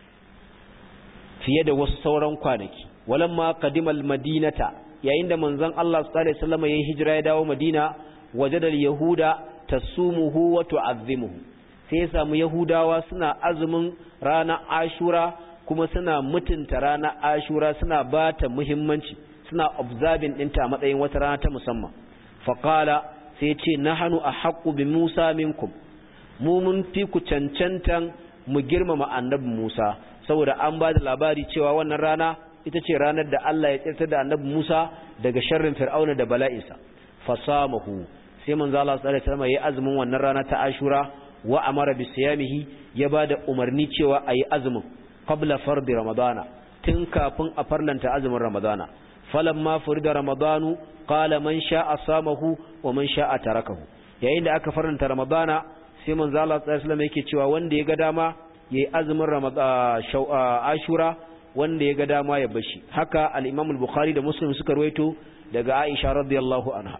fiye da wasu sauran kwanaki walamma qadimal madinata yayin da manzon Allah sallallahu alaihi wasallam ya hijira ya dawo madina wajadal yahuda tasumuhu wa tu'azzimuhu sai ya samu yahudawa suna azumin ranar ashura kuma suna mutunta ranar ashura suna bata muhimmanci suna observing ɗinta a matsayin wata rana ta musamman faƙala sai ce na hannu a haƙƙu bi musa minkum mu mun fi ku cancantan mu girmama annabi musa saboda an ba da labari cewa wannan rana ita ce ranar da Allah ya tsirtar da annabi musa daga sharrin fir'auna da bala'insa fasamahu sai manzo Allah sallallahu alaihi wasallam ya azumin wannan rana ta ashura wa amara bi siyamihi ya bada umarni cewa ayi azumin qabla fardi ramadana tun kafin a farlanta azumin ramadana falamma furida ramadanu qala man sha'a samahu wa man sha'a tarakahu yayin da aka farlanta ramadana sai manzo Allah sallallahu alaihi wasallam yake cewa wanda ya ga dama yayi azumin ramadana ashura wanda ya ga dama ya bashi haka al-imam al-bukhari da muslim suka ruwaito daga aisha radiyallahu anha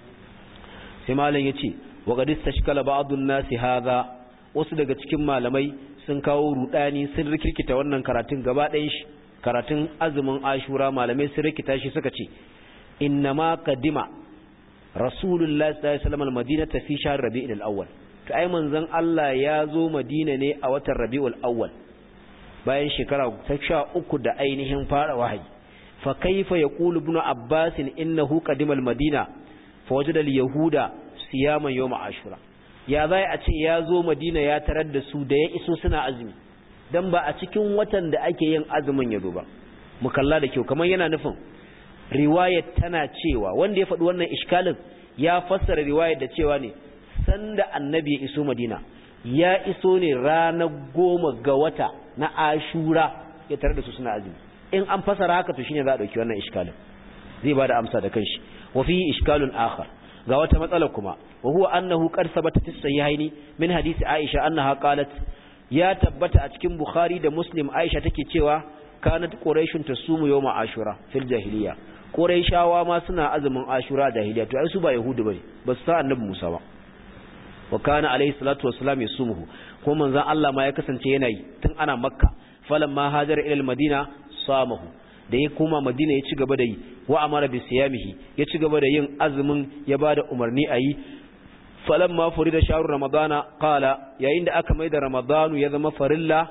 sai malam yace wa qad istashkala ba'dun nasi hadha wasu daga cikin malamai sun kawo rudani sun rikirkita wannan karatun gaba ɗayan shi karatun azumin ashura malamai sun rikita shi suka ce innama qadima rasulullahi sallallahu alaihi wasallam almadinata fi shahr rabi'il awwal to ai manzon Allah ya zo madina ne a watan rabi'ul awwal bayan shekara ta sha uku da ainihin fara wahayi fa kaifa yaqulu ibn abbas innahu qadima almadina fa wajada alyahuda siyaman yawm ashura ya zai a ce ya zo madina ya tarar da su da ya iso suna azumi dan ba a cikin watan da ake yin azumin ya zo ba mu kalla da kyau kamar yana nufin riwayar tana cewa wanda ya faɗi wannan iskalin ya fassara riwayar da cewa ne sanda annabi ya iso madina ya iso ne ranar goma ga wata na ashura ya tare da su suna azumi in an fassara haka to shine za a ɗauki wannan iskalin zai ba da amsa da kanshi wa fi iskalun akhar ga wata matsala kuma wa huwa annahu qad sabata fi sahihaini min hadisi aisha annaha qalat ya tabbata a cikin bukhari da muslim aisha take cewa kanat quraishun tasumu yawma ashura fil jahiliya quraishawa ma suna azumin ashura jahiliya to ai su ba yahudu bane ba su sa annabi musa ba wa kana alayhi salatu wassalam yasumuhu ko manzon Allah ma ya kasance yana yi tun ana makka falamma hajara ila madina samahu da ya koma madina ya ci gaba da yi wa amara bi siyamihi ya ci gaba da yin azumin ya bada umarni a yi falamma furida shahru ramadana qala yayin da aka maida ramadanu ya zama farilla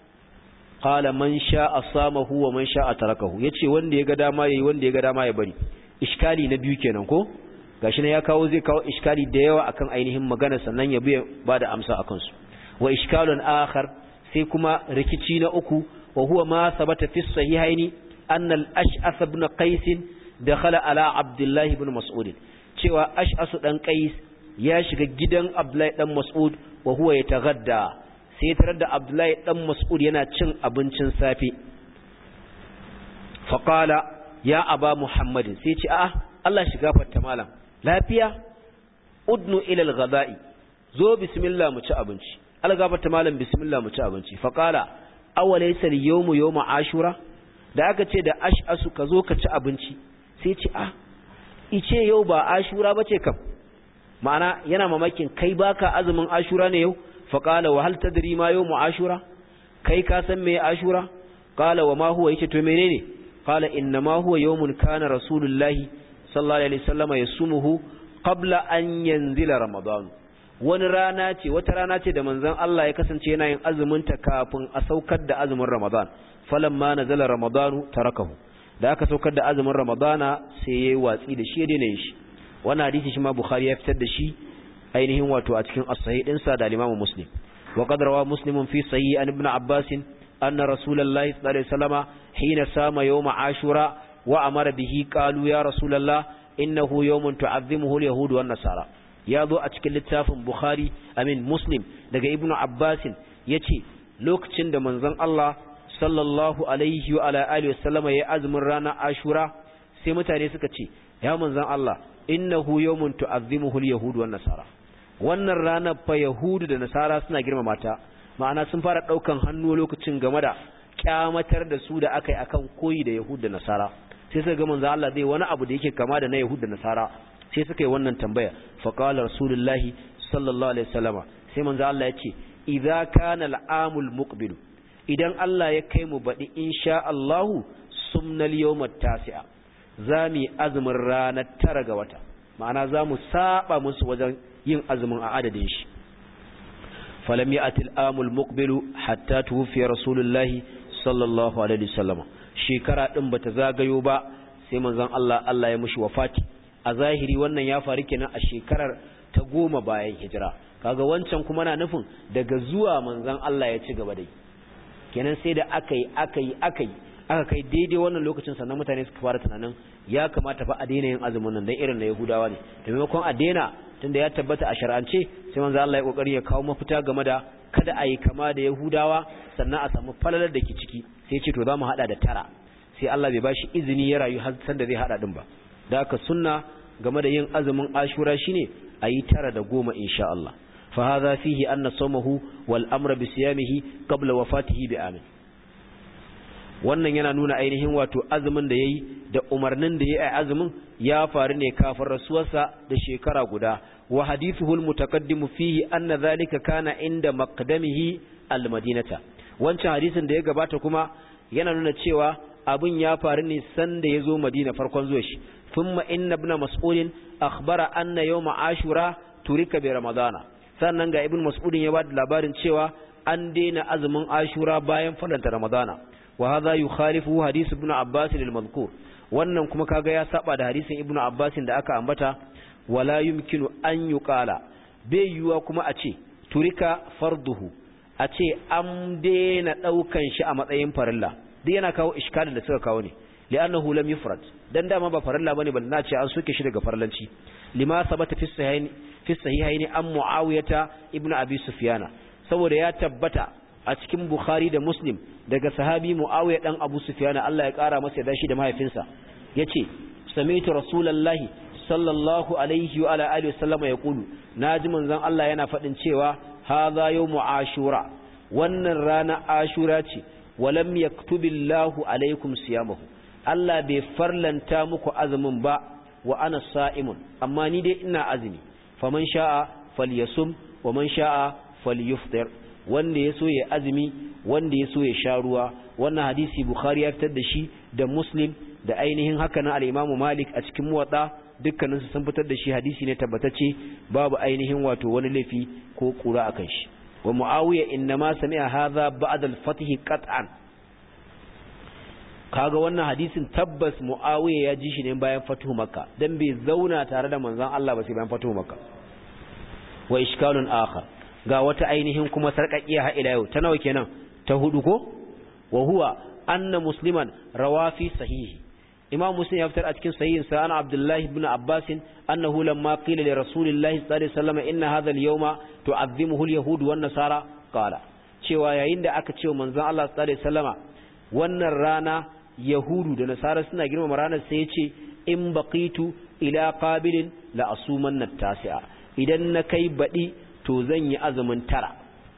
qala man sha'a samahu wa man sha'a tarakahu yace wanda ya ga dama yayi wanda ya ga dama ya bari iskali na biyu kenan ko gashi ne ya kawo zai kawo iskali da yawa akan ainihin magana sannan ya biya bada amsa akan su wa iskalun akhar sai kuma rikici na uku wa huwa ma sabata fi sahihaini anna al-ash'ath ibn qais dakhala ala abdullah ibn mas'ud cewa ash'ath dan qais ya shiga gidan abdullah dan mas'ud wa huwa yataghadda sai tarar da abdullah dan mas'ud yana cin abincin safe fa qala ya aba muhammadin sai ce a'a Allah shiga fatta malam lafiya udnu ila al-ghada'i zo bismillah mu ci abinci algafata malam bismillah mu ci abinci fa qala awalaysa al-yawmu yawmu ashura da aka ce da ash'asu ka zo ka ci abinci sai ce ah ice yau ba ashura bace kam ma'ana yana mamakin kai baka azumin ashura ne yau fa qala wa hal tadri ma yawmu ashura kai ka san me ashura qala wa ma huwa yace to menene qala inna ma huwa yawmun kana rasulullahi sallallahu alaihi wasallam yasumuhu qabla an yanzila ramadan wani rana ce wata rana ce da manzon Allah ya kasance yana yin azumin ta kafin a saukar da azumin ramadan falamma nazala ramadanu tarakahu da aka saukar da azumin ramadana sai yayi watsi da shi ya daina yin shi wannan hadisi shi ma bukhari ya fitar da shi ainihin wato a cikin as-sahih din sa da imam muslim wa qad rawa muslimun fi sahih an ibn abbas anna rasulullahi sallallahu alaihi wasallama hina sama yawm ashura wa amara bihi qalu ya rasulullah innahu yawmun tu'azzimuhu al-yahud wan nasara ya zo a cikin littafin bukhari amin muslim daga ibn abbas yace lokacin da manzon Allah sallallahu alaihi wa ala alihi wasallama ya azumin rana ashura sai mutane suka ce ya manzon Allah innahu yawmun tu'azzimuhu al-yahud wan nasara wannan rana fa yahudu da nasara suna girmama ta ma'ana sun fara daukan hannu lokacin game da kyamatar da su da akai akan koyi da yahud da nasara sai suka ga manzon Allah zai wani abu da yake kama da na yahud da nasara sai suka yi wannan tambaya fa qala rasulullahi sallallahu alaihi wasallama sai manzon Allah ya ce idza kana al-amul muqbil idan Allah ya kai mu baɗi insha Allahu sumnal yawmat tasi'a za mu yi azumin ranar tara ga wata ma'ana za mu saba musu wajen yin azumin a adadin shi falam ya'ti al-amul muqbilu hatta tuwfiya rasulullahi sallallahu alaihi wasallam shekara din bata zagayo ba sai manzon Allah Allah ya mushi wafati a zahiri wannan ya faru kenan a shekarar ta goma bayan hijira kaga wancan kuma na nufin daga zuwa manzon Allah ya ci gaba da yi kenan sai da aka yi aka yi aka yi aka kai daidai wannan lokacin sannan mutane suka fara tunanin ya kamata fa a daina yin azumin nan dan irin na Yahudawa ne da maimakon a daina tunda ya tabbata a shar'ance sai manzo Allah ya kokari ya kawo mafita game da kada a yi kama da Yahudawa sannan a samu falalar da ke ciki sai ce to za mu hada da tara sai Allah bai bashi izini ya rayu har san da zai hada din ba da haka sunna game da yin azumin Ashura shine a yi tara da goma insha Allah فهذا فيه أن صومه والأمر بصيامه قبل وفاته بآمن wannan yana nuna ainihin wato azumin da yayi da umarnin da yayi a azumin ya faru ne kafin rasuwarsa da shekara guda wa hadithuhu almutaqaddim fihi anna dhalika kana inda maqdamihi almadinata wancan hadisin da ya gabata kuma yana nuna cewa abin ya faru ne sanda yazo Madina farkon zuwa shi thumma inna ibn mas'ud akhbara anna yawm ashura turika bi ramadana sannan ga ibn mas'udin ya bada labarin cewa an daina azumin ashura bayan fadanta ramadana wa hadha yukhalifu hadith ibn abbas al-madhkur wannan kuma kaga ya saba da hadisin ibn abbas da aka ambata wala yumkinu an yuqala bai yuwa kuma a ce turika farduhu a ce an daina daukan shi a matsayin farilla duk yana kawo iskalin da suka kawo ne li'annahu lam yufrad dan dama ba farilla bane bal na ce an soke shi daga farlanci lima sabata fi sahihaini fi sahihaini an muawiyata ibn abi sufyana saboda ya tabbata a cikin bukhari da muslim daga sahabi muawiya dan abu sufyana Allah ya kara masa da shi da mahaifinsa yace sami'tu rasulullahi sallallahu alaihi wa ala alihi wasallama yaqulu naji manzon Allah yana fadin cewa hadha yawmu ashura wannan rana ashura ce walam yaktubillahu alaikum siyamahu Allah bai farlanta muku azumin ba wa ana sa'imun amma ni dai ina azumi faman sha'a falyasum wa man sha'a falyuftir wanda ya so ya azumi wanda ya so ya sha ruwa wannan hadisi bukhari ya fitar da shi da muslim da ainihin haka na al-imam malik a cikin muwatta dukkanin su sun fitar da shi hadisi ne tabbatacce babu ainihin wato wani laifi ko kura akan shi wa muawiya inma sami'a hadha ba'da al-fath qat'an kaga wannan hadisin tabbas muawiya ya ji shi ne bayan fatuhu makka dan bai zauna tare da manzon Allah ba sai bayan fatuhu makka wa ishkalun akhar ga wata ainihin kuma sarƙaƙiya ha ila yau ta nawa kenan ta hudu ko wa huwa anna musliman rawafi sahihi imam muslim ya fitar a cikin sahihin sa ana abdullah ibn abbas annahu lamma qila li rasulillahi sallallahu alaihi wasallam inna hadha al-yawma tu'azzimuhu al-yahud wan nasara qala cewa yayin da aka ce manzon Allah sallallahu alaihi wasallama wannan rana yahudu da nasara suna girmama ranar sai ya ce in baqitu ila qabilin la asumanna tasi'a idan na kai baɗi to zan yi azumin tara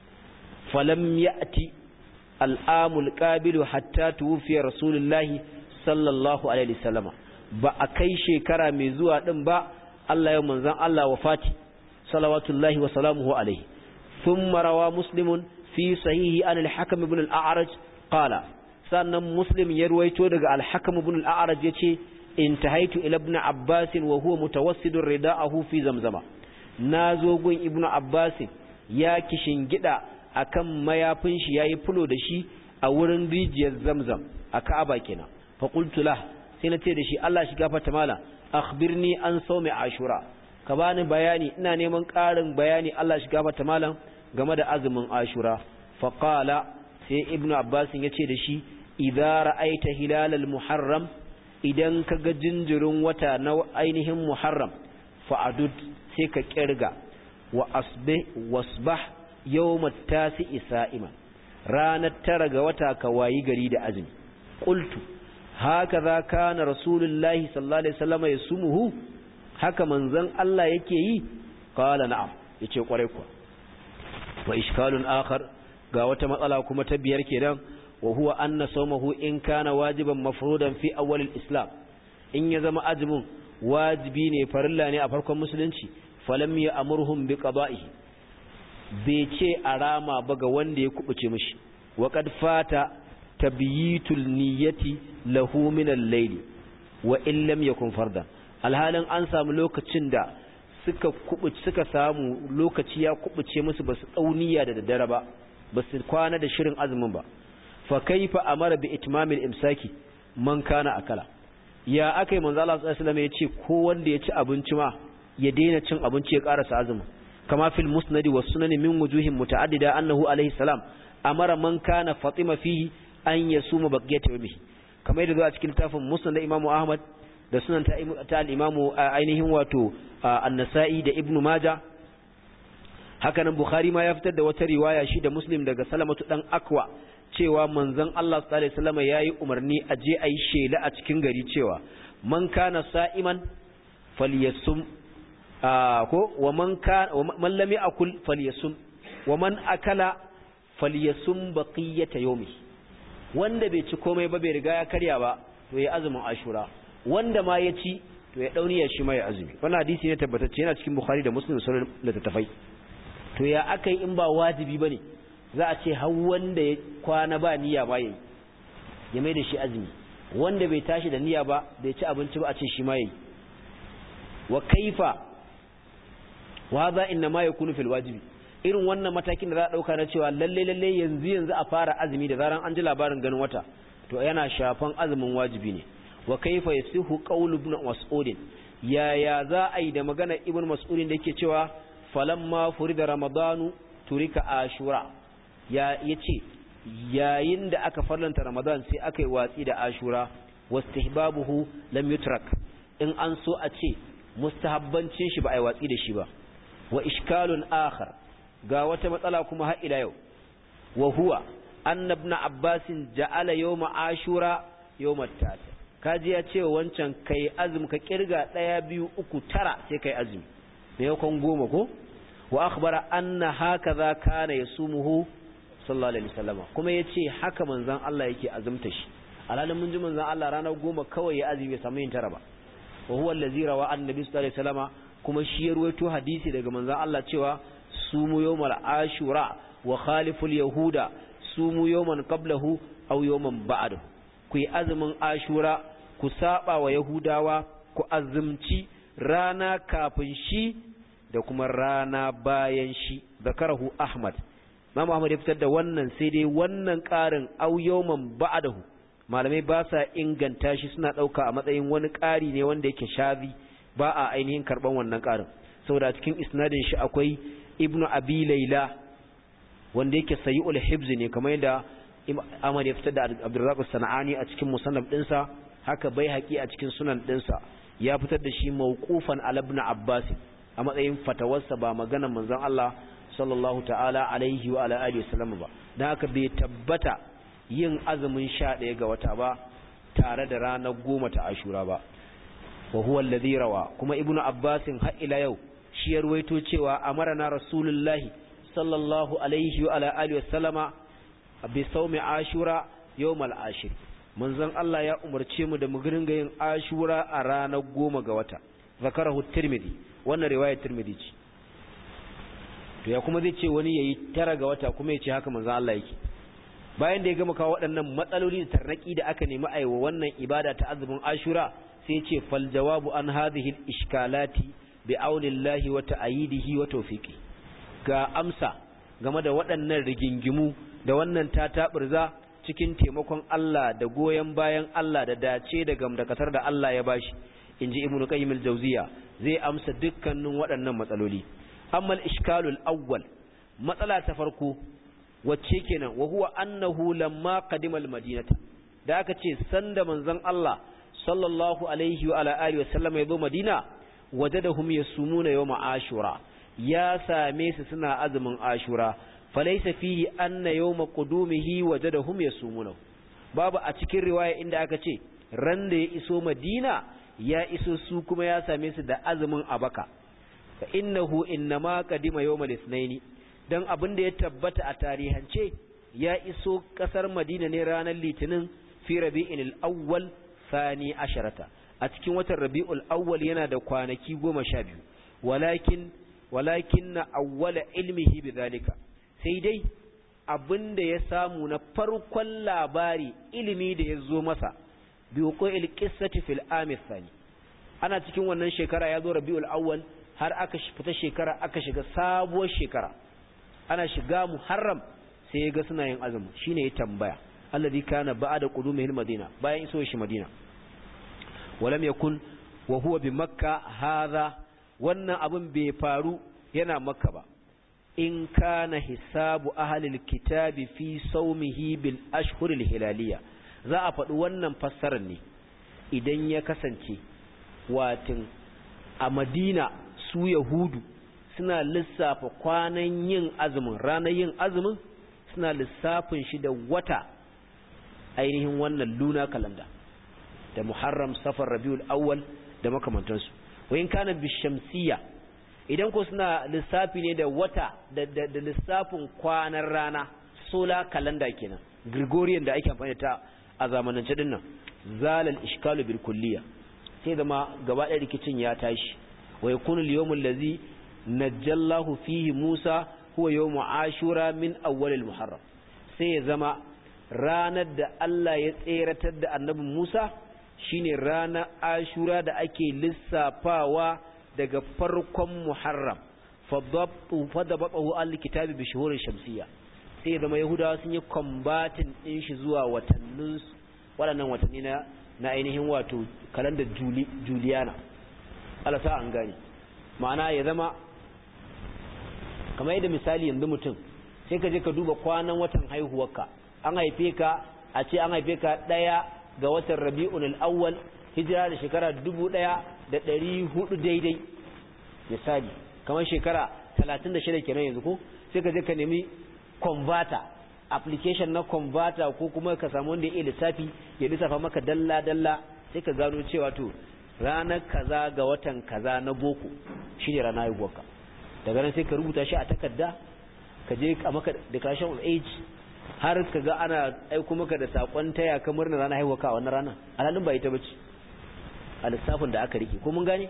falam ya'ti al'amul qabilu hatta tuwfiya rasulullahi sallallahu alaihi wasallama ba a kai shekara mai zuwa din ba Allah ya manzon Allah wafati salawatullahi wa salamuhu alaihi thumma rawa muslimun fi sahihi an al-hakim ibn al-a'raj qala sannan muslim ya ruwaito daga al-hakim ibn al-a'raj yace intahaitu ila ibn abbas wa huwa mutawassidun rida'ahu fi zamzama na zo gun ibnu abbasin ya kishin gida akan mayafin shi yayi fulo da shi a wurin rijiyar zamzam a ka'aba kenan fa qultu lah sai na ce da shi Allah shi gafarta mala akhbirni an sawmi ashura ka bani bayani ina neman ƙarin bayani Allah shi gafarta malam game da azumin ashura fa qala sai ibnu abbasin ya ce da shi idza ra'aita hilalal muharram idan ka ga jinjirin wata na ainihin muharram fa'adud sai ka kirga wa asbih wasbah yawmat tasi'i sa'iman ranar tara ga wata ka wayi gari da azumi qultu hakaza kana rasulullahi sallallahu alaihi wasallam yasumuhu haka manzon Allah yake yi qala na'am yace kwarai kuwa wa ishkalun akhar ga wata matsala kuma ta biyar kenan wa huwa anna sawmahu in kana wajiban mafrudan fi awwal al-islam in ya zama azumin wajibi ne farilla ne a farkon musulunci falam ya amurhum bi qada'ihi bai ce a rama ba ga wanda ya kubuce mishi wa qad fata tabyitul niyyati lahu min al-layl wa in lam yakun fardan alhalin an samu lokacin da suka kubuce suka samu lokaci ya kubuce musu basu dauniya da daddare ba basu kwana da shirin azumin ba fa kaifa amara bi itmamil imsaki man kana akala ya aka yi manzo Allah sallallahu alaihi wasallam ya ce ko wanda ya ci abinci ma ya daina cin abinci ya karasa azumi kama fil musnad was sunan min wujuhin muta'addida annahu alaihi salam amara man kana fatima fihi an yasuma baqiyata yawmihi kamar yadda zuwa cikin tafin musnad da Imam Ahmad da sunan ta, ta al-Imam ainihin wato an-Nasa'i da Ibn Majah haka nan Bukhari ma ya fitar da wata riwaya shi da Muslim daga Salamatu dan Akwa cewa manzon Allah sallallahu alaihi wasallam yayi umarni a je ayi shela a cikin gari cewa man kana sa'iman falyasum ko wa man kana man lam yakul falyasum wa man akala falyasum baqiyata yawmi wanda bai ci komai ba bai riga ya karya ba to ya azumin ashura wanda ma ya ci to ya dauniya shi ma ya azumi wannan hadisi ne tabbatacce yana cikin bukhari da muslim sunan littattafai to ya akai in ba wajibi bane za a ce har wanda ya kwana ba niyya ba yayi ya mai da shi azumi wanda bai tashi da niyya ba bai ci abinci ba a ce shi ma yayi wa kaifa wa hadha inna ma yakunu fil wajibi irin wannan matakin da za a dauka na cewa lalle lalle yanzu yanzu a fara azumi da zaran an ji labarin ganin wata to yana shafan azumin wajibi ne wa kaifa yasihu qawlu ibn mas'ud ya ya za a yi da magana ibn mas'ud da yake cewa falamma furida ramadanu turika ashura ya yace yayin da aka farlanta ramadan sai aka yi watsi da ashura wastihbabuhu lam yutrak in an so a ce mustahabbancin shi ba a yi watsi da shi ba wa ishkalun akhar ga wata matsala kuma har ila yau wa huwa anna ibn abbas ja'ala yawma ashura yawma tata kaji ya ce wancan kai azumi ka kirga daya biyu uku tara sai kai azumi me yakon goma ko wa akhbara anna hakaza kana yasumuhu sallallahu alaihi wasallam kuma yace haka manzon Allah yake azumta shi alalin mun ji manzon Allah ranar goma kawai ya azumi bai samu yin tara ba wa huwa allazi rawa annabi sallallahu alaihi wasallam kuma shi ya ruwaito hadisi daga manzon Allah cewa sumu yawmal ashura wa khaliful yahuda sumu yawman qablahu aw yawman ba'dahu ku yi azumin ashura ku saba wa yahudawa ku azumci rana kafin shi da kuma rana bayan shi zakarahu ahmad Imam Ahmad ya fitar da wannan sai dai wannan ƙarin aw yawman ba'dahu malamai ba sa inganta shi suna ɗauka a matsayin wani ƙari ne wanda yake shazi ba a ainihin karɓan wannan ƙarin saboda cikin isnadin shi akwai ibnu abi laila wanda yake sayi'ul hibz ne kamar yadda Ahmad ya fitar da Abdurrazzaq Sana'ani a cikin musannaf ɗinsa haka bai haƙi a cikin sunan ɗinsa ya fitar da shi mawqufan ala ibn Abbas a matsayin fatawarsa ba maganar manzon Allah sallallahu ta'ala alaihi wa ala alihi wasallam ba dan haka bai tabbata yin azumin 11 ga wata ba tare da ranar goma ta Ashura ba wa huwa alladhi rawa kuma ibnu Abbas har ila yau shi ya ruwaito cewa amarna rasulullahi sallallahu alaihi wa ala alihi wasallama bi saumi ashura yawmal ashir manzon Allah ya umarce mu da mu ringa yin ashura a ranar goma ga wata zakarahu tirmidhi wannan riwayar tirmidhi ce to ya kuma zai ce wani yayi tara ga wata kuma ya ce haka manzon Allah yake bayan da ya gama kawo waɗannan matsaloli da tarnaki da aka nemi a wa wannan ibada ta azumin ashura sai ya ce fal jawabu an hadhihi al ishkalati bi aulillahi wa ta'yidihi wa tawfiqi ga amsa game da waɗannan rigingimu da wannan tataɓurza cikin taimakon Allah da goyon bayan Allah da dace da gamdakatar da Allah ya bashi inji ibnu qayyim al-jawziya zai amsa dukkanin waɗannan matsaloli amma al-ishkalul awwal matsala ta farko wacce kenan wa huwa annahu lamma qadima al-madinata da aka ce sanda manzon Allah sallallahu alaihi wa ala alihi wa sallam ya zo Madina wajadahum yasumuna yawma ashura ya same su suna azumin ashura falaisa fihi anna yawma qudumihi wajadahum yasumuna babu a cikin riwaya inda aka ce ran da ya iso Madina ya iso su kuma ya same su da azumin abaka fa innahu innama qadima yawmal ithnaini dan abin da ya tabbata a tarihance ya iso kasar Madina ne ranar Litinin fi Rabi'il awwal thani asharata a cikin watan Rabi'ul awwal yana da kwanaki goma sha biyu walakin walakin na awwala ilmihi bidhalika sai dai abin da ya samu na farkon labari ilimi da ya zo masa bi wuqu'il qissati fil amin thani ana cikin wannan shekara ya zo Rabi'ul awwal har aka fita shekara aka shiga sabuwar shekara ana shiga Muharram sai ya ga suna yin azumi shine ya tambaya alladhi kana ba'da qudumihil madina bayan iso shi madina walam yakun wa huwa bi makka hadha wannan abin bai faru yana makka ba in kana hisabu ahlil kitabi fi saumihi bil ashhuril hilaliya za a faɗi wannan fassarar ne idan ya kasance watin a madina su yahudu suna lissafa kwanan yin azumin ranar yin azumin suna lissafin shi da wata ainihin wannan luna kalanda da muharram safar rabiul awwal da makamantansu wayin kana bishamsiya idan ko suna lissafi ne da wata da, da, da lissafin kwanan rana solar calendar kenan gregorian da ake amfani ta a zamanance din nan zalal ishkalu bil kulliya sai zama gaba ɗaya rikicin ya tashi wa yakunu al yawm allazi najjallahu fihi musa huwa yawm ashura min awwal al muharram sai ya zama ranar da Allah ya tseratar da annabi Musa shine ranar ashura da ake lissafawa daga farkon muharram fadabaɓahu al-kitabi bi shuhurin shamsiyya sai ya zama yahudawa sun yi combatin ɗin shi zuwa watannin waɗannan watanni na na ainihin wato kalandar juliana alasa an gani ma'ana ya zama kamar yadda misali yanzu mutum sai ka je ka duba kwanan watan haihuwarka an haife ka a ce an haife ka ɗaya ga watan rabi'un al'awwal hijira da shekara dubu ɗaya da ɗari hudu daidai misali kamar shekara talatin da shida kenan yanzu ko sai ka je ka nemi converter application na converter ko kuma ka samu wanda ya iya lissafi ya lissafa maka dalla dalla sai ka gano cewa to ranar kaza ga watan kaza na boko shine ranar haihuwarka daga nan sai ka rubuta shi a takarda ka je a maka declaration of age har ka ga ana aiko maka da sakon taya ka murna ranar haihuwarka a wannan rana alhalin ba ita bace a lissafin da aka rike ko mun gane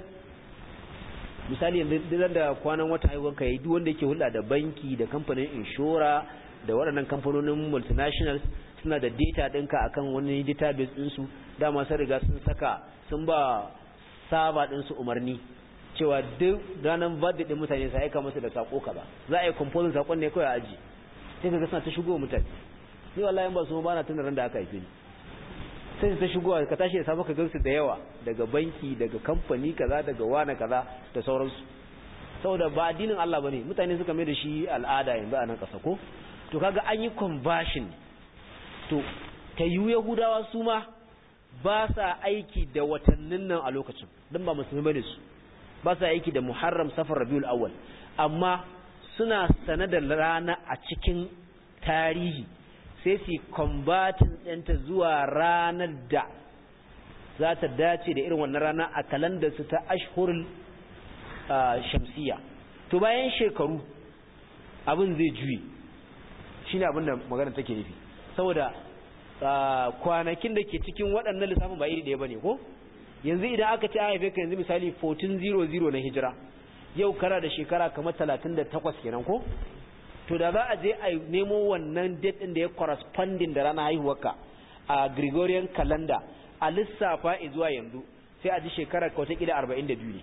misali yanzu duk da kwanan wata haihuwarka yayi duk wanda yake hulɗa da banki da kamfanin inshora da waɗannan kamfanonin multinationals suna da data ɗinka akan wani database ɗinsu dama sun riga sun saka sun ba saba ɗinsu umarni cewa duk ranar birthday ɗin mutane sai aika musu da sako kaza za a yi composing sakon ne kawai a aji sai ka ga suna ta shigo mutane ni wallahi ba su ba na tunanin da aka haife ni sai ta shigowa ka tashi da safe ka gansu da yawa daga banki daga kamfani kaza daga wana kaza da sauransu saboda ba addinin Allah bane mutane suka mai da shi al'ada yanzu a nan kasa ko to kaga an yi conversion to ta yi yahudawa su ma ba sa aiki da watannin nan a lokacin don ba musulmi bane su ba sa aiki da muharram safar rabiul awwal amma suna sane da rana a cikin tarihi sai su combatin ɗinta zuwa ranar da za ta dace da irin wannan rana a kalandar su ta ashhurul shamsiya to bayan shekaru abin zai juye shine abin da magana take nufi saboda kwanakin da ke cikin waɗannan lissafin ba iri ɗaya bane ko yanzu idan aka ce a haife ka yanzu misali 1400 na hijira yau kara da shekara kamar 38 kenan ko to da za a je a nemo wannan date din da ya corresponding da ranar haihuwarka a Gregorian calendar a lissafa zuwa yanzu sai a ji shekarar ka watakila 42 ne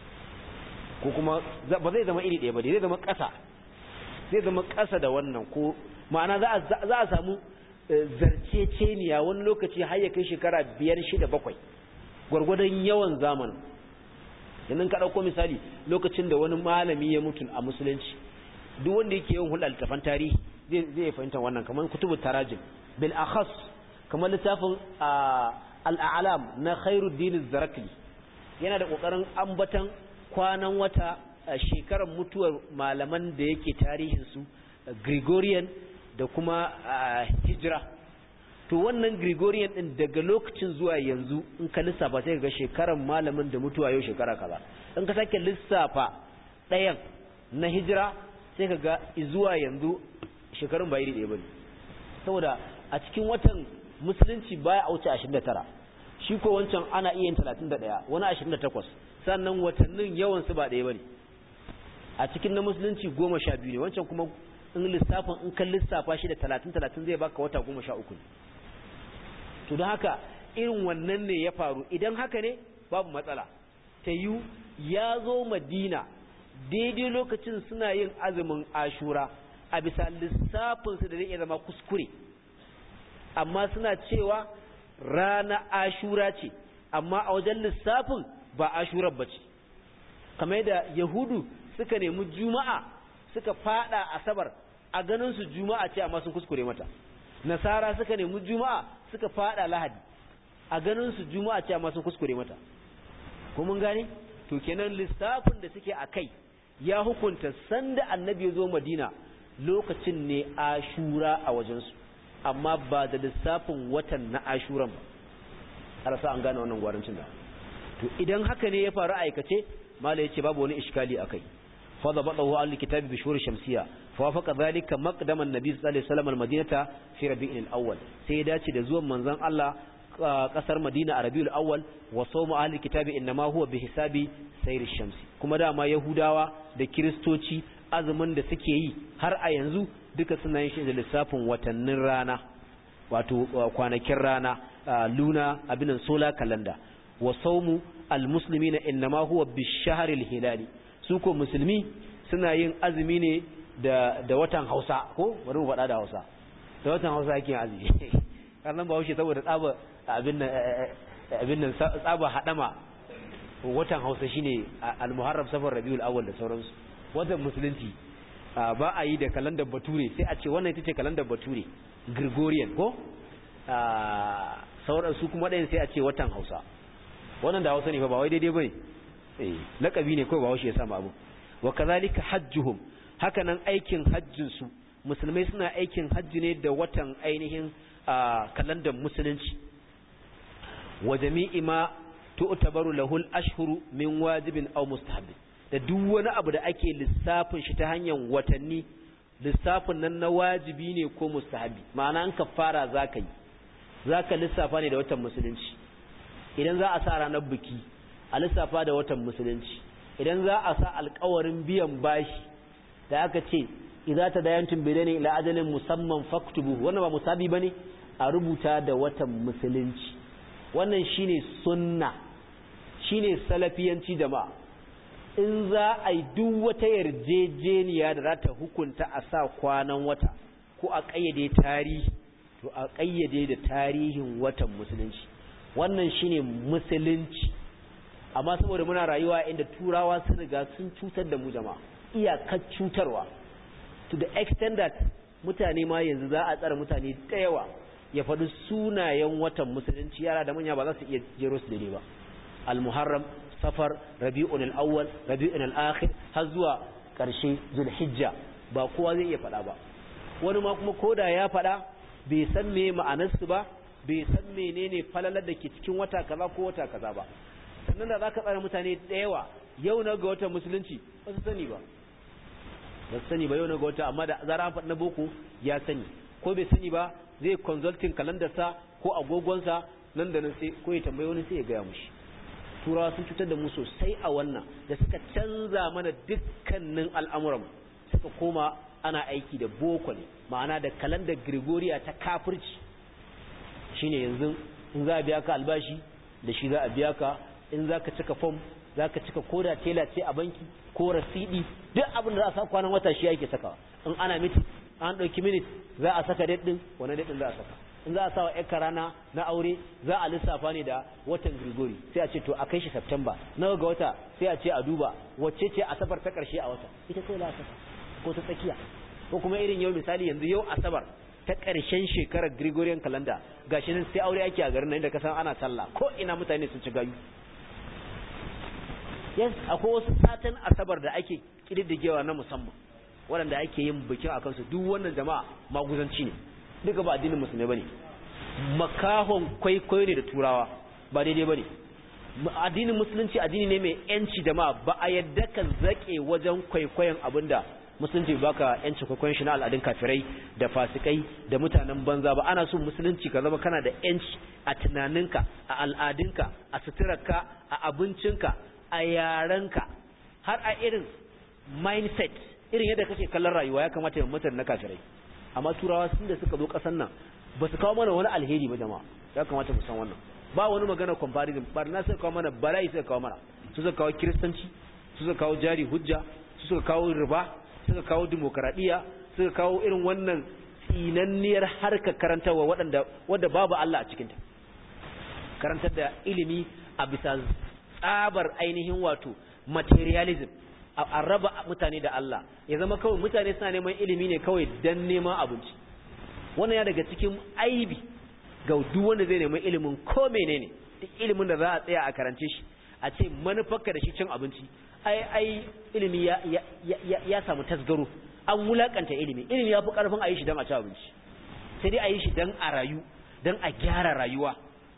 ko kuma ba zai zama iri ɗaya ba zai zama ƙasa zai zama ƙasa da wannan ko ma'ana za a samu zarceceniya wani lokaci har ya kai shekara biyar shida bakwai gwargwadon yawan zamanin yanzu ka ɗauko misali lokacin da wani malami ya mutu a musulunci duk wanda yake yin hulɗar littafan tarihi zai fahimta wannan kamar kutubu tarajim bil akhas kamar littafin al'alam na khairuddin zarakli yana da kokarin ambatan kwanan wata shekarar mutuwar malaman da yake tarihin su gregorian da kuma hijira to wannan gregorian din daga lokacin zuwa yanzu in ka lissafa sai ga shekarar malamin da mutuwa yau shekara kaza in ka sake lissafa ɗayan na hijira sai ka ga zuwa yanzu shekarun ba iri ɗaya bane saboda a cikin watan musulunci baya a wuce 29 shi ko wancan ana iya yin 31 wani 28 sannan watannin yawan su ba ɗaya bane a cikin na musulunci 12 ne wancan kuma in lissafin in kan lissafa shi da 30 30 zai baka wata 13 ne to don haka irin wannan ne ya faru idan haka ne babu matsala ta yi ya zo madina daidai lokacin suna yin azumin ashura a bisa lissafinsu da zai iya zama kuskure amma suna cewa rana ashura ce amma a wajen lissafin ba ashurar ba ce kamar yadda yahudu suka nemi juma'a suka fada asabar a ganin su juma'a ce amma sun kuskure mata nasara suka nemi juma'a suka fada lahadi a ganin su juma'a ce amma sun kuskure mata ko mun gane to kenan lissafin da suke a kai ya hukunta sanda annabi ya zo madina lokacin ne ashura a wajensu amma ba da lissafin watan na ashuran ba arasa an gane wannan gwarancin da to idan haka ne ya faru aikace mala yace babu wani iskali akai fa dabatahu al kitabi bi shuhur shamsiya fa wafaqa dhalika maqdaman nabi sallallahu alaihi wasallam al madinata fi rabi'il awwal sai ya dace da zuwan manzon Allah kasar Madina a Rabiul Awwal wa sawmu ahli kitabi inma huwa bi hisabi sayr shamsi kuma dama Yahudawa da Kiristoci azumin da suke yi har a yanzu duka suna yin shi da lissafin watannin rana wato kwanakin rana luna abinan solar calendar wa sawmu almuslimina inma huwa bi shahril hilali su ko musulmi suna yin azumi ne da da watan Hausa ko bari mu faɗa da Hausa da watan Hausa yake azumi karnan ba haushe saboda tsaba abin nan abin nan tsaba hadama watan Hausa shine al-Muharram safar Rabiul Awwal da sauransu watan musulunci ba a yi da kalandar Bature sai a ce wannan ita ce kalandar Bature Gregorian ko sauran su kuma ɗayan sai a ce watan Hausa wannan da Hausa ne fa ba wai daidai bane eh lakabi ne kawai ba haushe ya samu abu wa kazalika hajjuhum haka nan aikin hajjin su musulmai suna aikin hajji ne da watan ainihin kalandar musulunci wa jami'i ma tu'tabaru lahu al-ashhuru min wajibin aw mustahab da duk wani abu da ake lissafin shi ta hanyar watanni lissafin nan na wajibi ne ko mustahabi ma'ana an kafara zaka yi zaka lissafa ne da watan musulunci idan za a sa ranar biki a lissafa da watan musulunci idan za a sa alƙawarin biyan bashi da aka ce idza tadayantum bidani ila ajalin musamman faktubu wannan ba musabi bane a rubuta da watan musulunci wannan shine sunna shine salafiyanci jama'a in za a yi duk wata yarjejeniya da za ta hukunta a sa kwanan wata ko a ƙayyade tarihi to a ƙayyade da tarihin watan musulunci wannan shine musulunci amma saboda muna rayuwa inda turawa sun riga sun cutar da mu jama'a iyakar cutarwa to the extent that mutane ma yanzu za a tsara mutane da yawa ya faɗi sunayen watan musulunci yara da manya ba za su iya jero su daidai ba al-muharram safar rabi'un al-awwal rabi'un al-akhir har zuwa ƙarshe zulhijja ba kowa zai iya faɗa ba wani ma kuma koda ya faɗa bai san me ma'anarsu ba bai san menene falalar da ke cikin wata kaza ko wata kaza ba sannan da zaka tsara mutane da yawa yau na ga watan musulunci ba su sani ba ba su sani ba yau na ga wata amma da zara an faɗi na boko ya sani ko bai sani ba zai consulting kalandarsa ko agogonsa nan da nan sai ko ya tambayi wani sai ya gaya mushi turawa sun cutar da mu sosai a wannan da suka canza mana dukkanin al'amuran suka koma ana aiki da boko ne ma'ana da kalandar gregoriya ta kafirci shine yanzu in za a biya ka albashi da shi za a biya ka in za ka cika fom za ka cika koda tela ce a banki ko rasidi duk abin da za a sa kwanan wata shi yake sakawa in ana miti an ɗauki minit za a saka daɗin wani daɗin za a saka in za a sa wa ƴar rana na aure za a lissafa ne da watan grigori sai a ce to a kai shi september nawa ga wata sai a ce a duba wacce ce asabar ta ƙarshe a wata ita kawai za a saka ko ta tsakiya ko kuma irin yau misali yanzu yau asabar ta ƙarshen shekarar gregorian calendar gashi nan sai aure ake a garin nan da kasan ana sallah ko ina mutane sun ci gayu yes akwai wasu satan asabar da ake kididdigewa na musamman waɗanda ake yin bikin a kansu duk wannan jama'a maguzanci ne duka ba addinin musulmi bane makahon kwaikwayo ne da turawa ba daidai bane addinin musulunci addini ne mai yanci jama'a ba a yadda ka zake wajen kwaikwayon abinda musulunci baka yanci kwaikwayon shi na al'adun kafirai da fasikai da mutanen banza ba ana so musulunci ka zama kana da yanci a tunaninka a al'adunka a suturarka a abincinka a yarenka har a irin mindset irin yadda kake kallon rayuwa ya kamata ya mutane na kafirai amma turawa sun da suka zo kasan nan ba su kawo mana wani alheri ba jama'a ya kamata mu san wannan ba wani magana comparison ba na suka kawo mana bala'i suka kawo mana su suka kawo kiristanci su suka kawo jari hujja su suka kawo riba suka kawo demokaradiyya suka kawo irin wannan tsinanniyar harkar karantarwa waɗanda wadda babu Allah a cikinta karantar da ilimi a bisa tsabar ainihin wato materialism a raba mutane da Allah ya zama kawai mutane suna neman ilimi ne kawai don neman abinci wannan ya daga cikin aibi ga duk wanda zai neman ilimin ko menene duk ilimin da za a tsaya a karance shi a ce manufarka da shi cin abinci ai ai ilimi ya ya ya, ya samu tasgaro an wulakanta ilimi ilimi ya fi karfin a yi shi don a ci abinci sai dai a yi shi don a rayu don a gyara rayuwa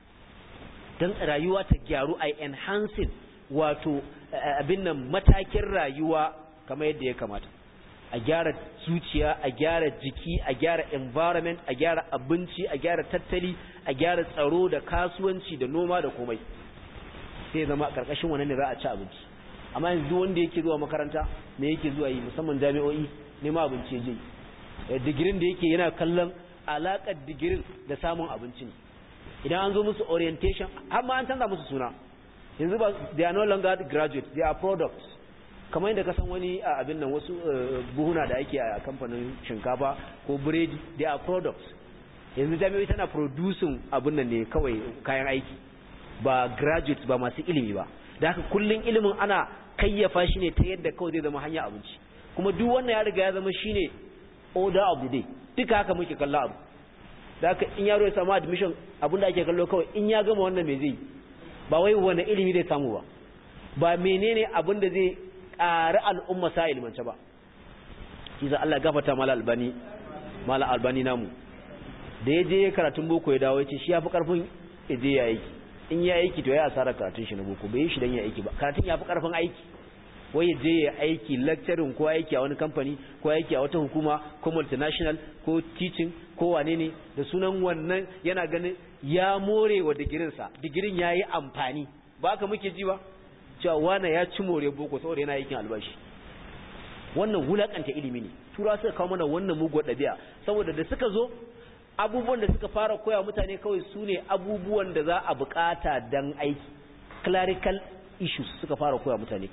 don rayuwa ta gyaru a enhancing wato abin nan matakin rayuwa kamar yadda ya kamata a gyara zuciya a gyara jiki a gyara environment a gyara abinci a gyara tattali a gyara tsaro da kasuwanci da noma da komai sai zama karkashin wannan ne za a ci abinci amma yanzu wanda yake zuwa makaranta me yake zuwa yi musamman jami'o'i nema abinci je digirin da yake yana kallon alakar digirin da samun abinci ne idan an zo musu orientation har ma an canza musu suna yanzu ba they are no longer graduates they are products kamar yadda ka san wani a abin nan wasu buhuna da ake a kamfanin shinkafa ko biredi they are products yanzu jami'ai tana producing abin nan ne kawai kayan aiki ba graduates ba masu ilimi ba da haka kullun ilimin ana kayyafa shi ne ta yadda kawai zai zama hanya abinci kuma duk wannan ya riga ya zama shine order of the day duka haka muke kalla abu da haka in yaro ya samu admission abin da ake kallo kawai in ya gama wannan me zai ba wai wani ilimi zai samu ba ba menene abin da zai ƙari al'umma sa ilmance ba iza Allah gafata mala albani mala albani namu da ya je karatun boko ya dawo ya ce shi ya fi ƙarfin ya je ya aiki in ya aiki to ya asara karatun shi na boko bai yi shi don ya aiki ba karatun ya fi ƙarfin aiki wai ya je ya aiki lecturing ko aiki a wani kamfani ko aiki a wata hukuma ko multinational ko teaching ko wane ne da sunan wannan yana ganin ya more wa digirinsa digirin ya yi amfani ba ka muke ji ba cewa wane ya ci more boko saboda yana aikin albashi wannan wulakanta ilimi ne tura suka kawo mana wannan muguwar ɗabi'a saboda da suka zo abubuwan da suka fara koya mutane kawai su ne abubuwan da za a bukata dan aiki clerical issues suka fara koya mutane kawai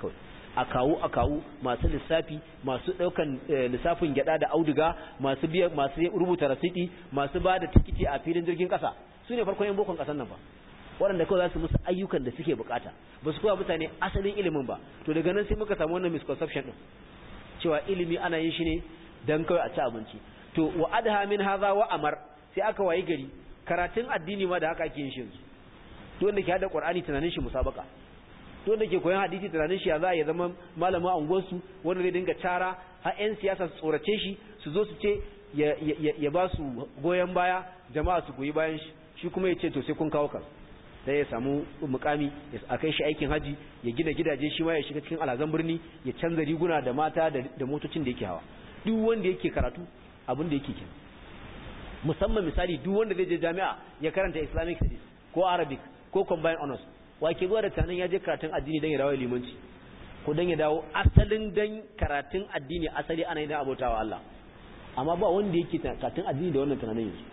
a kawo a kawo masu lissafi masu ɗaukan lissafin gyada da auduga masu biya masu rubuta rasiti masu ba da tikiti a filin jirgin ƙasa su ne farkon yan bokon ƙasar nan ba waɗanda kawai za su musu ayyukan da suke bukata ba su kowa mutane asalin ilimin ba to daga nan sai muka samu wannan misconception din cewa ilimi ana yin shi ne dan kawai a ci abinci to wa adha min hadha wa amar sai aka wayi gari karatun addini ma da haka ake yin shi to wanda ke hada qur'ani tunanin shi musabaka to wanda ke koyon hadisi tunanin shi ya za ya zama malamin anguwar su wanda zai dinga cara har yan siyasa su tsorace shi su zo su ce ya ya ba su goyen baya jama'a su goyi bayan shi shi kuma ya ce to sai kun kawo kansu sai ya samu mukami a kai shi aikin haji ya gina gidaje shi ma ya shiga cikin alazan birni ya canza riguna da mata da motocin da yake hawa duk wanda yake karatu abin da yake kenan musamman misali duk wanda zai je jami'a ya karanta islamic studies ko arabic ko combined honors wa ke zuwa da tunanin ya je karatun addini don ya dawo limanci ko don ya dawo asalin don karatun addini asali ana yi don abautawa Allah amma ba wanda yake karatun addini da wannan tunanin yanzu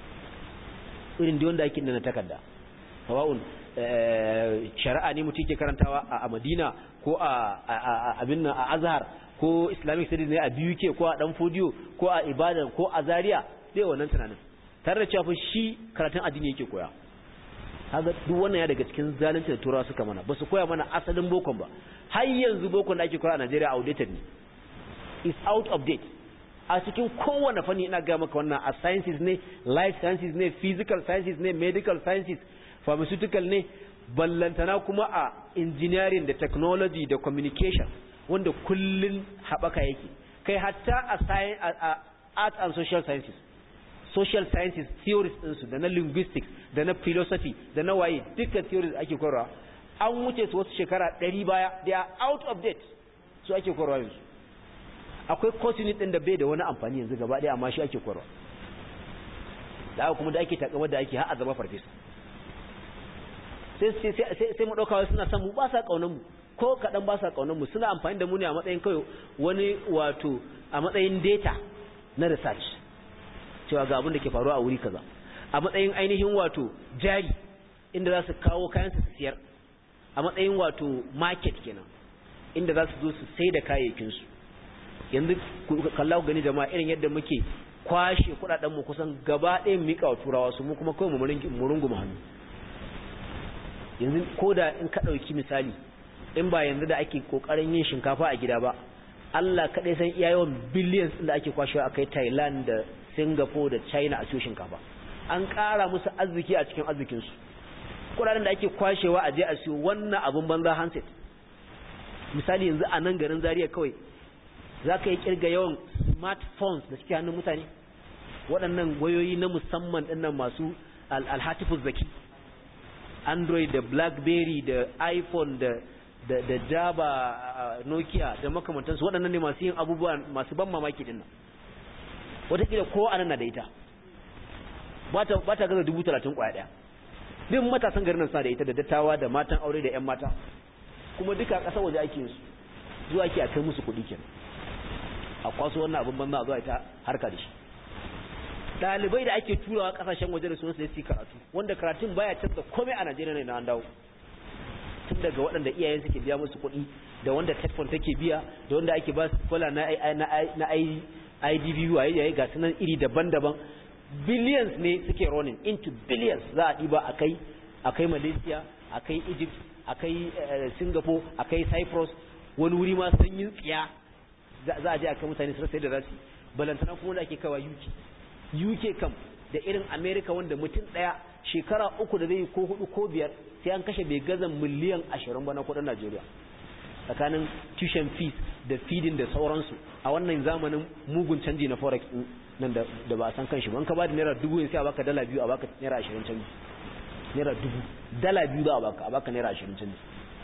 irin da wanda yake da na takarda sawa'un shari'a ne mutum ke karantawa a Madina ko a abin nan a Azhar ko Islamic studies ne a BUK ko a Dan Fodiyo ko a Ibadan ko a Zaria dai wannan tunanin tare da cewa shi karatun addini yake koya kaga duk wannan ya daga cikin zalunci da turawa suka mana ba su koya mana asalin bokon ba har yanzu bokon da ake koya a Najeriya outdated ne is out of date a cikin kowane fanni ina ga maka wannan a sciences ne life sciences ne physical sciences ne medical sciences pharmaceutical ne ballantana kuma a engineering da technology da communication wanda kullun haɓaka yake kai hatta a, science, a, a art and social sciences social sciences theories ɗinsu da na linguistics da na philosophy da na waye duka theories ake korawa an wuce su wasu shekara ɗari baya they are out of date su ake korawa yanzu akwai course unit ɗin da bai da wani amfani yanzu gaba ɗaya amma shi ake korawa da kuma da ake takamar da ake har a zama farfesa sai mu ɗaukawa suna son mu ba sa ƙaunar mu ko kaɗan ba sa ƙaunar mu suna amfani da mu ne a matsayin kawai wani wato a matsayin data na research cewa ga abin da ke faruwa a wuri kaza a matsayin ainihin wato jari inda za su kawo kayan su siyar a matsayin wato market kenan inda za su zo su sai da kayayyakinsu yanzu kalla ku gani jama'a irin yadda muke kwashe kuɗaɗen mu kusan gaba ɗaya mu miƙa wa turawa su mu kuma kawai mu runguma hannu yanzu ko da in ka ɗauki misali in ba yanzu da ake ƙoƙarin yin shinkafa a gida ba Allah kaɗai san iya yawan billions da ake kwashewa a kai Thailand da Singapore da China a siyo shinkafa an ƙara musu arziki a cikin arzikinsu kuɗaɗen da ake kwashewa a je a siyo wannan abin banza handset misali yanzu a nan garin Zaria kawai za ka yi kirga yawan smartphones da suke hannun mutane waɗannan wayoyi na musamman ɗinnan masu alhatifus zaki android da blackberry da iphone da da, da java uh, nokia da makamantansu waɗannan ne masu yin abubuwa masu ban mamaki dinnan wataƙila ko anan na da ita ba ta gaza dubu talatin ƙwaya ɗaya duk matasan garin nan suna da ita da dattawa da matan aure da 'yan mata kuma duka ƙasa waje ake yin su zuwa ake a kai musu kuɗi kenan a kwaso wannan abin banza a zuwa ita harka da shi ɗalibai da ake turawa ƙasashen waje da sunan su karatu wanda karatun baya canza komai a Najeriya ne na an dawo tun daga waɗanda iyayen suke biya musu kuɗi da wanda tetfon take biya da wanda ake ba su kola na na IDB waye yayi ga sunan iri daban-daban billions ne suke running into billions za a ɗiba akai akai Malaysia akai Egypt akai Singapore akai Cyprus wani wuri ma sanyin tsiya za a je a kai mutane su sai da zasu balantana kuma da ake kawa UK UK kam da irin America wanda mutum daya shekara uku da zai ko hudu ko biyar sai an kashe bai gaza miliyan ashirin ba na kudin Najeriya tsakanin tuition fees da feeding da sauransu a wannan zamanin mugun canji na forex nan da ba a san kanshi ba an ka ba da naira dubu sai a baka dala biyu a baka naira ashirin canji naira dubu dala biyu za a baka a baka naira ashirin canji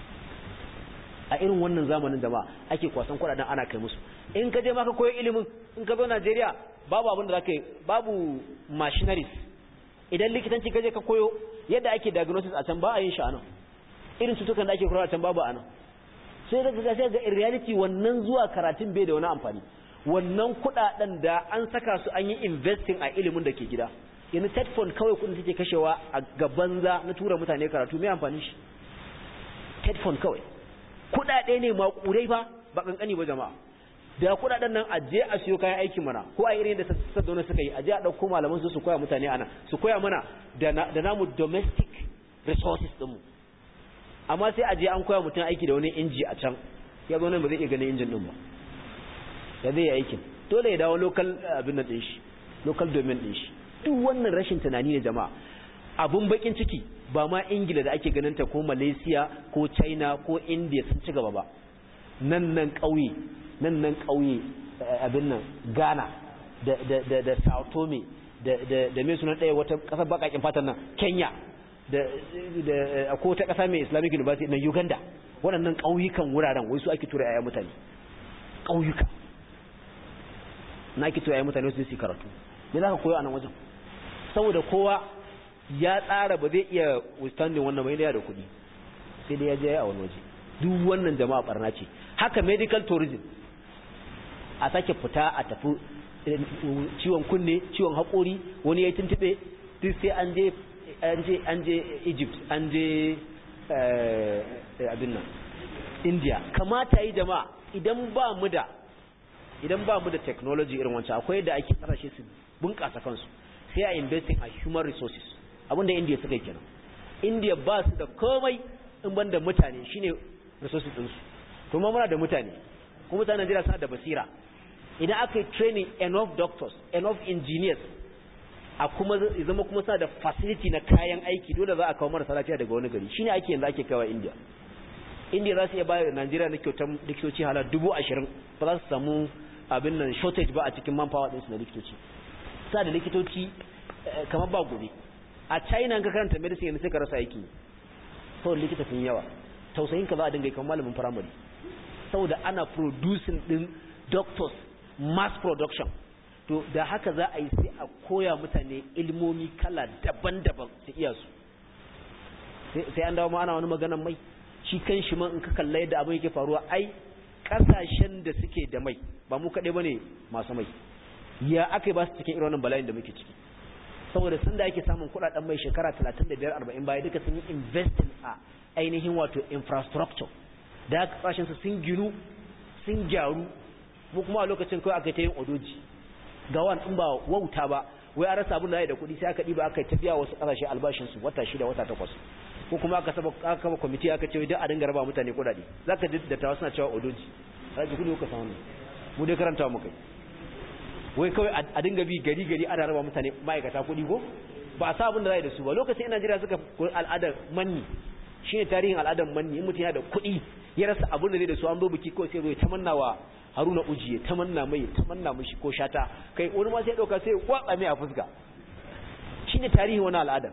a irin wannan zamanin da ba ake kwasan kudaden ana kai musu in ka je maka koyo ilimin in ka zo Najeriya babu abin da zaka yi babu machineries idan likitanci ka je ka koyo yadda ake diagnosis a can ba a yin shi anan irin cutukan da ake kula a can babu anan sai da ga sai ga in reality wannan zuwa karatun bai da wani amfani wannan kudaden da an saka su an yi investing a ilimin da ke gida yanzu tetfon kawai kudin take kashewa a gaban za na tura mutane karatu mai amfani shi tetfon kawai kuɗaɗe ne maƙudai fa ba kankani ba jama'a da kuɗaɗen nan a je a siyo kayan aikin mana ko a irin da sassauna suka yi a je a ɗauko malaman su su koya mutane ana su koya mana da namu domestic resources ɗinmu amma sai a je an koya mutum aiki da wani inji a can ya zo nan ba zai iya ganin injin ɗin ba ya zai yi aikin dole ya dawo local abin nan ɗin shi local domain ɗin shi duk wannan rashin tunani ne jama'a abun bakin ciki ba ma ingila da ake ganin ta ko malaysia ko china ko india sun ci gaba ba nan nan ƙauye nan nan ƙauye abin nan ghana da da da da sao tome da da da me sunan ɗaya wata ƙasar baƙaƙin fatan nan kenya da da ko ta ƙasa mai islamic university na uganda waɗannan ƙauyukan wuraren wai su ake tura yaya mutane ƙauyuka na ake tura yaya mutane su su karatu me za ka koyo a nan wajen saboda kowa ya tsara ba zai iya withstanding wannan mai da kuɗi sai dai ya je a wani waje duk wannan jama'a barna ce haka medical tourism a sake fita a tafi ciwon kunne ciwon haƙori wani ya tuntube duk sai an je an je an je Egypt an je abin nan India kamata yi jama'a idan ba mu da idan ba mu da technology irin wancan akwai da ake kasashe su bunƙasa kansu sai a investing a human resources abinda India suka yi kenan India ba su da komai in ban da mutane shine resources ɗinsu to ma muna da mutane kuma mutanen Najeriya suna da basira idan aka yi training enough doctors enough engineers a kuma zama kuma suna da facility na kayan aiki dole za a kawo marasa lafiya daga wani gari shine ake yanzu ake kawo India India za su iya bayar Najeriya na kyautar likitoci halar dubu ashirin ba za su samu abin nan shortage ba a cikin manpower ɗinsu na likitoci sa da likitoci kamar ba gobe a China ka karanta medicine yanzu sai ka rasa aiki saboda likita sun yawa tausayin ka za a dinga kamar malamin primary saboda ana producing din doctors mass production to da haka za a yi sai a koya mutane ilmomi kala daban-daban su iya su sai an dawo ma ana wani maganan mai shi kan shi man in ka kalla yadda abin yake faruwa ai kasashen da suke da mai ba mu kaɗai ba ne masu mai ya aka yi ba su cikin irin wannan bala'in da muke ciki saboda sun da ake samun kuɗaɗen mai shekara 35-40 baya duka sun yi investing a ainihin wato infrastructure da kasashen su sun ginu sun gyaru mu kuma a lokacin kawai aka ta yin odoji ga wani in ba wauta ba wai an rasa abin da ya da kuɗi sai aka ɗiba aka tafiya wasu ƙasashe albashinsu wata shida wata takwas ko kuma aka saba aka kama kwamiti aka ce duk a dinga raba mutane kuɗaɗe za ka ji dattawa suna cewa odoji za ji kuɗi kuka samu mu dai karanta mu kai wai kawai a dinga bi gari gari ana raba mutane ma'aikata kuɗi ko ba a sa abin da za yi da su ba lokacin ina jira suka koyi al'adar manni shine tarihin al'adar manni in mutum yana da kuɗi ya rasa abin da zai da su an zo biki kawai sai zai tamanna wa haruna ujiye tamanna mai tamanna mishi ko shata kai wani ma sai dauka sai kwatsa mai a fuska shine tarihin wani al'adar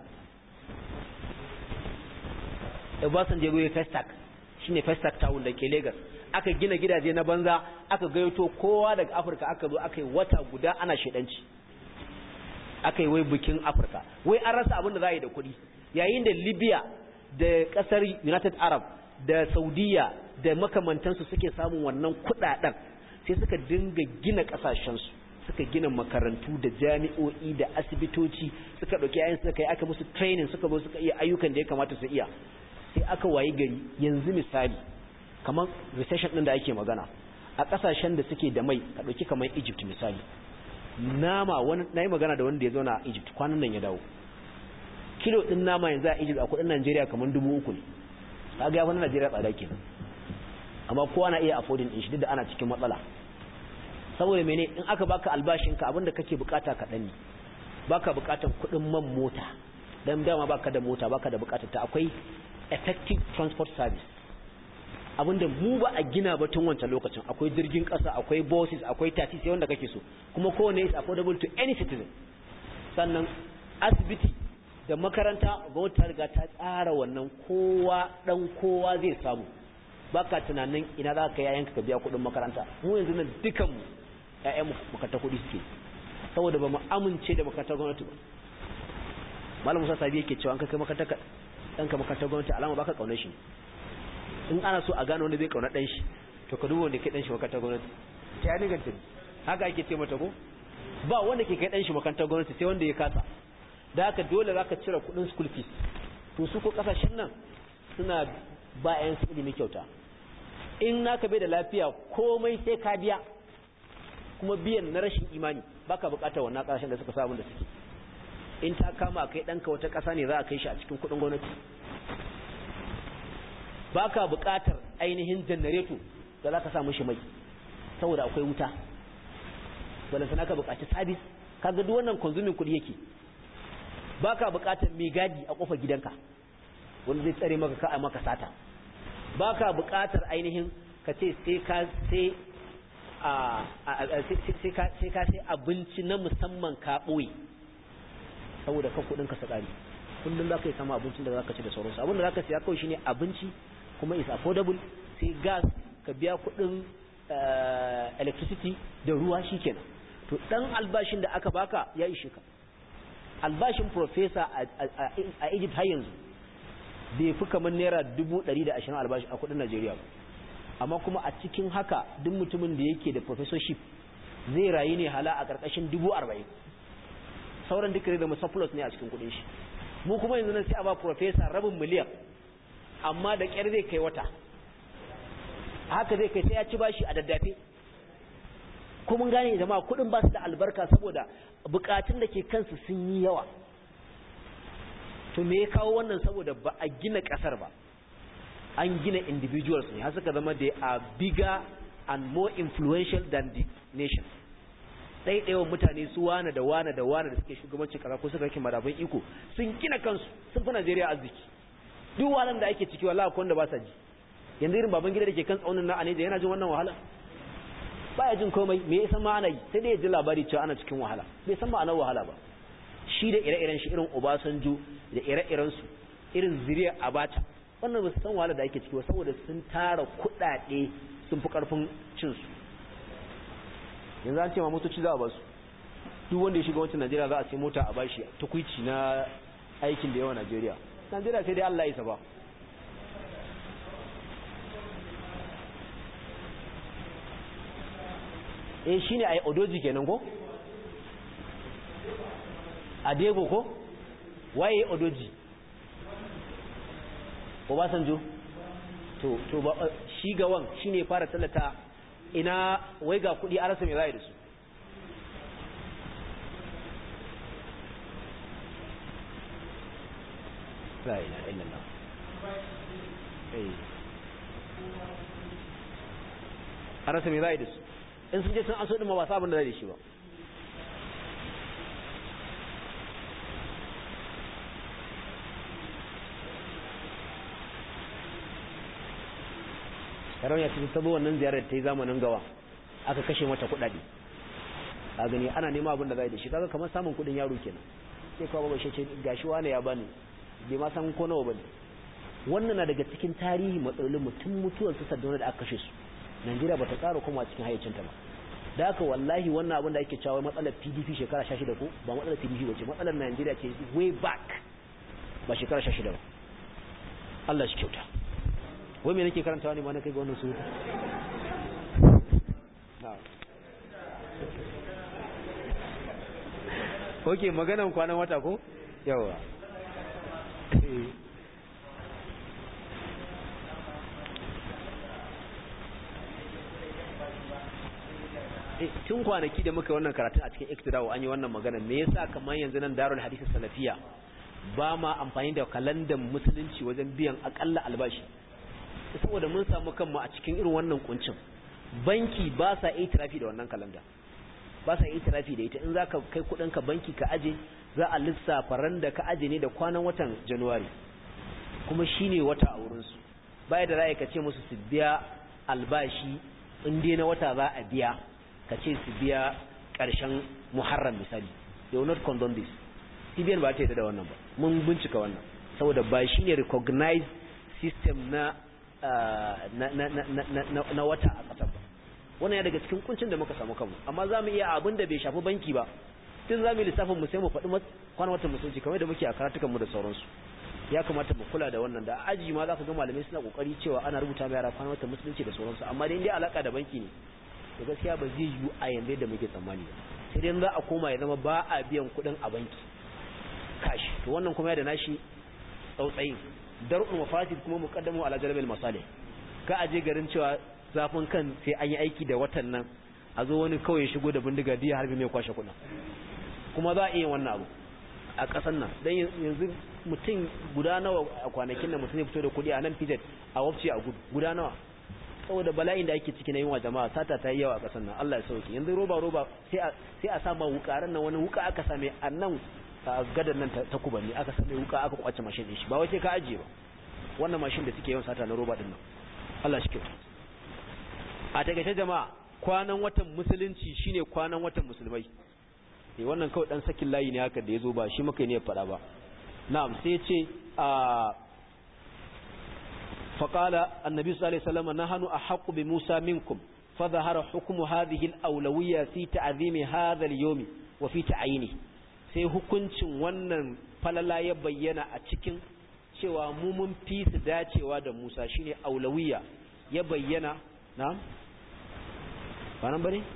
Obasanjo ya goye Festac shine Festac town da ke Lagos aka gina gidaje na banza aka gayyato kowa daga Afirka aka zo aka yi wata guda ana shedanci aka yi wai bikin Afirka wai an rasa abin da za a yi da kuɗi yayin da Libya da ƙasar United Arab da Saudiya da makamantansu suke samun wannan kuɗaɗen sai suka dinga gina ƙasashensu suka gina makarantu da jami'o'i da asibitoci suka ɗauki yayin suka yi aka musu training suka zo suka iya ayyukan da ya kamata su iya sai aka wayi gari yanzu misali kamar recession ɗin da ake magana a ƙasashen da suke da mai ka ɗauki kamar Egypt misali nama wani na yi magana da wanda ya zauna a Egypt kwanan nan ya dawo kilo ɗin nama yanzu a Egypt a kuɗin Najeriya kamar dubu uku ne kaga ya wani Najeriya tsada kenan amma kowa na iya affording din shi duk da ana cikin matsala saboda mene in aka baka albashin ka abinda kake bukata kaɗan ne baka bukatar kuɗin man mota dan dama baka da mota baka da bukatar ta akwai effective transport service abinda mu ba a gina ba tun wancan lokacin akwai jirgin ƙasa akwai buses akwai taxi sai wanda kake so kuma kowane is affordable to any citizen sannan asibiti da makaranta gwamnati ta riga ta tsara wannan kowa dan kowa zai samu baka tunanin ina za ka yayanka ka biya kuɗin makaranta mu yanzu nan dukan mu ƴaƴan makaranta kuɗi suke saboda ba mu amince da makarantar gwamnati ba malam Musa Sabi yake cewa an kai makarantar ɗanka makarantar gwamnati alama baka kaunar shi in ana so a gano wanda zai kauna ɗan shi to ka duba wanda kai ɗan shi makarantar gwamnati ta ya niganta haka ake ce mata ko ba wanda ke kai ɗan shi makarantar gwamnati sai wanda ya kasa da haka dole za ka cire kudin school fees to su ko kasashen nan suna ba yan su ilimi kyauta in naka bai da lafiya komai sai ka biya kuma biyan na rashin imani baka bukatar wannan kasashen da suka sa abin da suke in ta kama kai danka wata kasa ne za a kai shi a cikin kudin gwamnati baka bukatar ainihin janareto da za ka sa mishi mai saboda akwai wuta wanda sana ka bukaci sabis kaga duk wannan consuming kudi yake baka bukatar mai gadi a kofar gidanka wanda zai tsare maka ka a maka sata baka bukatar ainihin ka ce sai ka sai sai ka sai abinci na musamman ka ɓoye saboda kan kudin ka sakari kullum za ka yi sama abincin da za ka ci da sauransu abin da za ka siya kawai shine abinci kuma is affordable sai gas ka biya kudin electricity da ruwa shikenan to dan albashin da aka baka ya ishe ka albashin professor a Egypt har yanzu bai fi kamar naira 120 albashi a kudin Najeriya ba amma kuma a cikin haka duk mutumin da yake da professorship zai rayu ne hala a ƙarƙashin dubu arba'in sauran duka da surplus ne a cikin kuɗin shi mu kuma yanzu nan sai a ba professor rabin miliyan amma da ƙyar zai kai wata haka zai kai sai ya ci bashi a daddafe ko mun gane jama'a kuɗin ba su da albarka saboda bukatun da ke kansu sun yi yawa to me ya kawo wannan saboda ba a gina ƙasar ba an gina individuals ne har suka zama they are bigger and more influential than the nation ɗaiɗaiwa mutane su wane da wane da wane da suke shugabancin ƙasa ko suka rike madafin iko sun gina kansu sun fi Najeriya arziki duk wahalan da ake ciki wallahi akwai wanda ba sa ji yanzu irin baban gida da ke kan tsaunin na ne da yana jin wannan wahala baya jin komai me ya san ma ana yi sai dai ya ji labari cewa ana cikin wahala bai san ma'anar wahala ba shi da ire-iren shi irin Obasanjo da ire-iren su irin zuriya Abacha wannan ba su san wahala da ake ciki ba saboda sun tara kuɗaɗe sun fi ƙarfin cinsu yanzu an ce ma motoci za a basu duk wanda ya shiga wancan najeriya za a ce mota a bashi tukwici na aikin da yawa najeriya najeriya sai dai allah isa ba eh shine ai odoji kenan ko adego ko waye odoji Obasanjo to to ba shi gawan shine fara tallata ina wai ga kudi a rasa me zai da su la ilaha illallah eh a rasa me zai da su in sun je sun aso din ma ba sabon da zai da shi ba sarauniya ta tabo wannan ziyarar ta yi zamanin gawa aka kashe mata kuɗaɗe a gani ana nema abin da zai da shi kaga kamar samun kuɗin yaro kenan sai kawo ba shi ce gashi wani ya bani bai ma san ko nawa bane wannan na daga cikin tarihi matsalolin mutum mutuwar su saddauna da aka kashe su Najeriya bata ƙara koma cikin hayyacinta ba da haka wallahi wannan abin da ake cewa matsalar PDP shekara 16 ko ba matsalar PDP bace matsalar Najeriya ce way back ba shekara 16 ba Allah shi kyauta wai me nake karantawa ne ma na kai ga wannan surutu ok maganan kwanan wata ko yawa tun kwanaki da muka wannan karatun a cikin iktidawo an yi wannan magana me yasa kamar yanzu nan darul hadisi salafiya ba ma amfani da kalandan musulunci wajen biyan akalla albashi saboda mun samu kanmu a cikin irin wannan kuncin banki ba sa itirafi da wannan kalanda ba sa itirafi da ita in za ka kai ka banki ka aje za a lissafa ran da ka aje ne da kwanan watan januwari kuma shine wata a wurinsu baya da ra'ayi ka ce musu su biya albashi in dai na wata za a biya ka ce su biya ƙarshen muharram misali they will not condone this cbn ba ta yi da wannan ba mun bincika wannan saboda ba shi ne recognized system na na wata a ƙasar ba wannan ya daga cikin kuncin da muka samu kanmu amma za mu iya abin da bai shafi banki ba tun za mu yi lissafin mu sai mu faɗi kwanan watan musulunci kamar da muke a karatukan mu da sauransu ya kamata mu kula da wannan da aji ma za ka ga malamai suna kokari cewa ana rubuta mai yara kwanan watan musulunci da sauransu amma dai dai alaka da banki ne da gaskiya ba zai yiwu a yanzu da muke tsammani ba sai dai za a koma ya zama ba a biyan kuɗin a banki kashi to wannan kuma ya da nashi tsautsayin dar'ul mafasid kuma muqaddamu ala jalbil masalih ka aje garin cewa zafin kan sai an yi aiki da watan nan a zo wani kawai ya shigo da bindiga diya harbi mai kwashe kuɗin kuma za a iya wannan abu a ƙasar nan don yanzu mutum guda nawa a kwanakin nan mutum ya fito da kuɗi a nan fijet a wafce a guda nawa saboda bala'in da ake ciki na yunwa jama'a sata ta yi yawa a ƙasar nan Allah ya sauke yanzu roba roba sai a sai a sama wukaran nan wani wuka aka same a nan gadan nan ta kubanni aka same wuka aka kwace mashin din shi ba wace ka ajiye ba wannan mashin da suke yawan sata na roba din nan Allah shi kyauta a takaice jama'a kwanan watan musulunci shine kwanan watan musulmai eh wannan kawai dan sakin layi ne haka da yazo ba shi muka ne ya fada ba na'am sai ya ce a faqala annabi sallallahu alaihi wasallam nahnu ahqqu bi musa minkum فظهر حكم هذه الأولوية في تعظيم هذا اليوم وفي تعيينه sai hukuncin wannan falala ya bayyana a cikin cewa mu mun fi su dacewa da Musa shine aulawiya ya bayyana na'am ba nan bane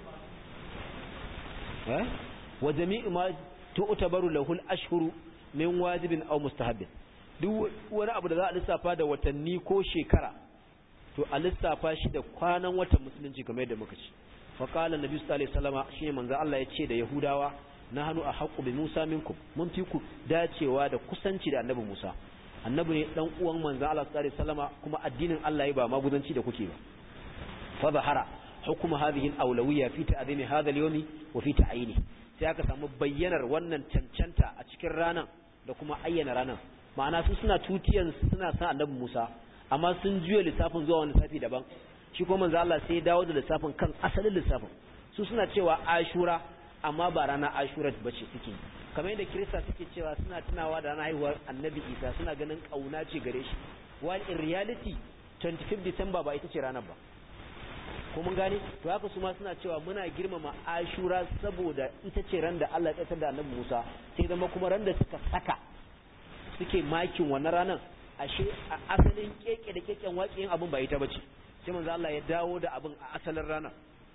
eh wa jami'u ma tu'tabaru lahu al-ashhuru min wajibin aw mustahabbin duk wani abu da za a lissafa da watanni ko shekara to a lissafa shi da kwanan watan musulunci kamar yadda muka ci fa qala nabi sallallahu alaihi wasallama shine manzo Allah ya ce da yahudawa nahnu ahqqu bi musa minkum mun fi ku dacewa da kusanci da annabi musa annabi ne dan uwan manzo Allah sallallahu alaihi wasallama kuma addinin Allah ya ba maguzanci da kuke ba fa zahara hukuma hadhihi al-awlawiyya fi ta'zimi hadha al-yawm wa fi ta'yini sai aka samu bayyanar wannan cancanta a cikin ranan da kuma ayyana ranan ma'ana su suna tutiyan suna san annabi Musa amma sun juya lissafin zuwa wani lissafi daban shi kuma manzo Allah sai ya dawo da lissafin kan asalin lissafin su suna cewa Ashura amma ba rana Ashura bace suke kamar yadda Kirista suke cewa suna tunawa da ranar haihuwar Annabi Isa suna ganin kauna ce gare shi while in reality 25 December ba ita ce ranar ba ko mun gane to haka su ma suna cewa muna girmama Ashura saboda ita ce ran da Allah ya tsaya da Annabi Musa sai zama kuma ran da suka saka suke makin wannan ranar ashe a asalin keke da keken waƙiyin abin ba ita bace sai manzo Allah ya dawo da abin a asalin rana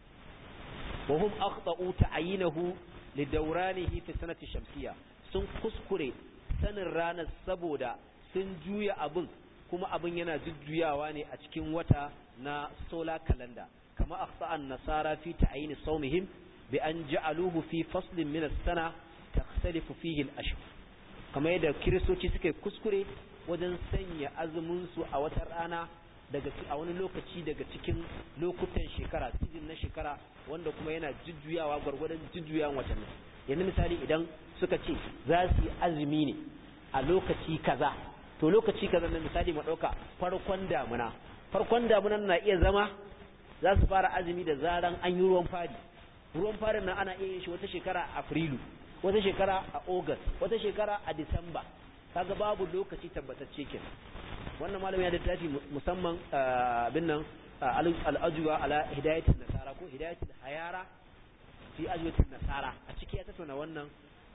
wa hum akhta'u ta'yinahu li dawranihi fi sanati shamsiyya sun kuskure sanin ranar saboda sun juya abin kuma abin yana jujjuyawa ne a cikin wata na solar calendar kama akhta'an nasara fi ta'yin sawmihim bi an ja'aluhu fi faslin min as-sana takhtalifu fihi al-ashhur kamar yadda kiristoci suka kuskure wajen sanya azuminsu a wata rana daga a wani lokaci daga cikin lokutan shekara season na shekara wanda kuma yana jujjuyawa gwargwadon jujjuyawan watanni yanzu misali idan suka ce za su yi azumi ne a lokaci kaza to lokaci kaza na misali mu ɗauka farkon damuna farkon damunan na iya zama za su fara azumi da zaran an yi ruwan fari ruwan farin nan ana iya yin shi wata shekara a afrilu wata shekara a august wata shekara a disamba kaga babu lokaci tabbatacce kenan wannan malami ya littafi musamman abin nan al'ajuwa ala hidayatul nasara ko hidayatul hayara fi ajwatul nasara a ciki ya tattauna wannan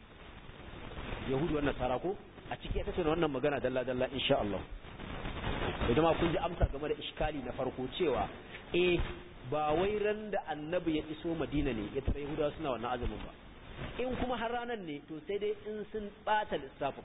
yahudu wannan nasara ko a ciki ya tattauna wannan magana dalla dalla insha Allah idan ma kun ji amsa game da iskali na farko cewa eh ba wai ran da annabi ya iso madina ne ya tare yahudawa suna wannan azumin ba in kuma har ranan ne to sai dai in sun bata lissafin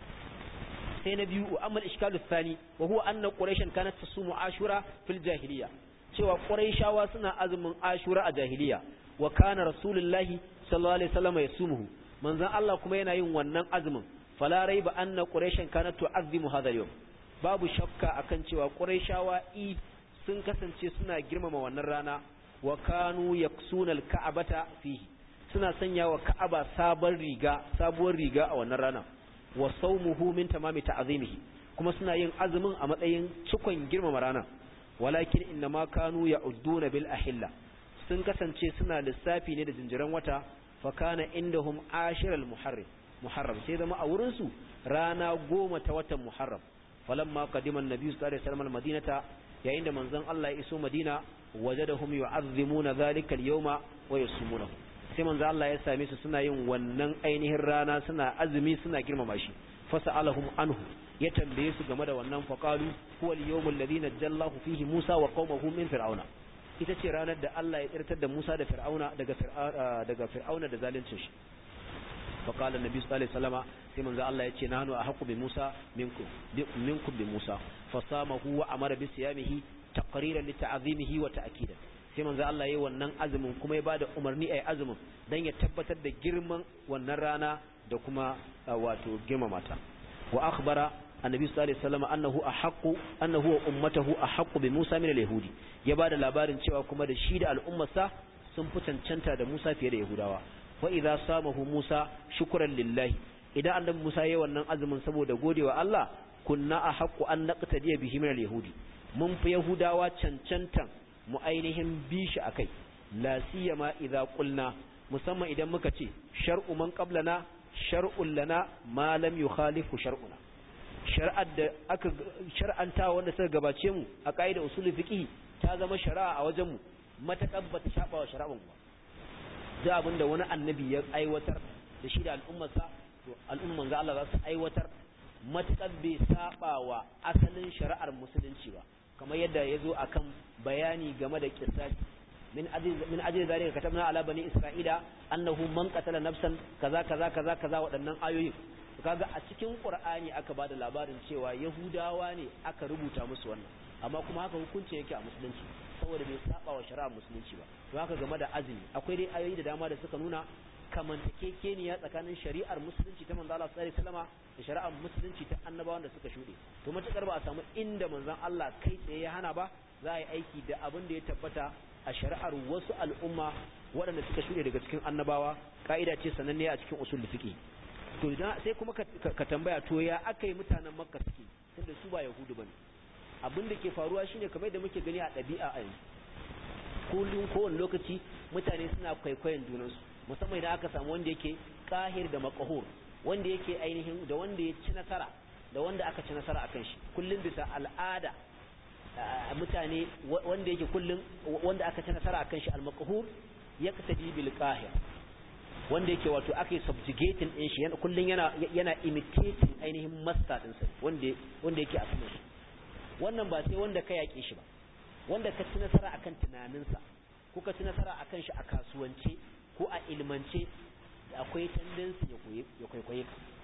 sai na biyu amma iskalu thani wa huwa anna quraishan kanat tasumu ashura fil jahiliya cewa quraishawa suna azumin ashura a jahiliya wa kana rasulullahi sallallahu alaihi wasallam yasumuhu manzon Allah kuma yana yin wannan azumin fala raiba anna quraishan kanat tu'azzimu hadha al-yawm babu shakka akan cewa quraishawa i sun kasance suna girmama wannan rana wa kanu yaksuna al-ka'bata fihi suna sanya wa ka'aba sabon riga sabuwar riga a wannan rana wa saumuhu min tamami ta'zimihi kuma suna yin azumin a matsayin cikon girmama rana walakin innama kanu ya'udduna bil ahilla sun kasance suna lissafi ne da jinjiran wata fa kana indahum ashiral muharram muharram sai zama a wurin su rana goma ta watan muharram falamma qadima an-nabi sallallahu alaihi wasallam al-madinata yayin da manzon Allah ya iso Madina wajadahum yu'azzimuna dhalika al-yawma wa yasumunahu sai manzo Allah ya same su suna yin wannan ainihin rana suna azumi suna girmama shi fasalahum anhu ya tambaye su game da wannan faqalu huwa al-yawmul ladhi najallahu fihi Musa wa qaumahu min fir'auna ita ce ranar da Allah ya tsirtar da Musa da fir'auna daga daga fir'auna da zaluncin shi faqala annabi sallallahu alaihi wasallama sai manzo Allah ya ce nahnu ahqqu bi Musa minkum minkum bi Musa fasamahu wa amara bi siyamihi taqriran li ta'zimihi wa ta'kidan sai manzo Allah yayi wannan azumin kuma ya bada umarni ayi azumin dan ya tabbatar da girman wannan rana da kuma wato girmama ta wa akhbara annabi sallallahu alaihi wasallam annahu ahaqqu annahu wa ummatahu ahaqqu bi Musa min al-yahudi ya bada labarin cewa kuma da shi da al'ummarsa sun fi cancanta da Musa fiye da Yahudawa wa idza samahu Musa shukran lillahi idan annabi Musa yayi wannan azumin saboda godewa Allah kunna ahaqqu an naqtadiya bihi min al-yahudi mun fi Yahudawa cancantan mu ainihin bi shi akai la siyama idza qulna musamman idan muka ce shar'u man qablana shar'un lana ma lam yukhalifu shar'una shar'ar da aka shar'anta wanda suka gabace mu a kaida usulul fiqh ta zama shari'a a wajen mu matakar bata shaba wa shari'an ba da abinda wani annabi ya aiwatar da shi da al'ummarsa to al'umman ga Allah za su aiwatar matakar bai saba wa asalin shari'ar musulunci ba kamar yadda ya zo akan bayani game da kisasi min ajli min ajli zalika katabna ala bani isra'ila annahu man qatala nafsan kaza kaza kaza kaza waɗannan ayoyin kaga a cikin qur'ani aka bada labarin cewa yahudawa ne aka rubuta musu wannan amma kuma haka hukunci yake a musulunci saboda bai saba wa shari'ar musulunci ba to haka game da azumi akwai dai ayoyi da dama da suka nuna kamantakekeniya tsakanin shari'ar musulunci ta manzo Allah sallallahu alaihi wasallama da shari'ar musulunci ta annabawan da suka shude to matakar ba a samu inda manzon Allah kai tsaye ya hana ba za a yi aiki da abin da ya tabbata a shari'ar wasu al'umma waɗanda suka shuɗe daga cikin annabawa ka'ida ce sananne a cikin usul fiqi to idan sai kuma ka tambaya to ya aka yi mutanen makka suke tunda su ba yahudu bane abin da ke faruwa shine kamar da muke gani a ɗabi'a a yanzu kullum kowane lokaci mutane suna kwaikwayon junansu musamman idan aka samu wanda yake kahir da makahur wanda yake ainihin da wanda ya ci nasara da wanda aka ci nasara akan shi kullum bisa al'ada mutane wanda yake kullum wanda aka ci nasara akan shi al-maqhur yaqtadi bil qahir wanda yake wato aka yi subjugating din shi kullum yana yana imitating ainihin master din sa wanda wanda yake a saman shi wannan ba sai wanda ka yake shi ba wanda ka ci nasara akan tunaninsa ko ka ci nasara akan shi a kasuwance ko a ilmance akwai tendency ya koyi ya kwaikwaye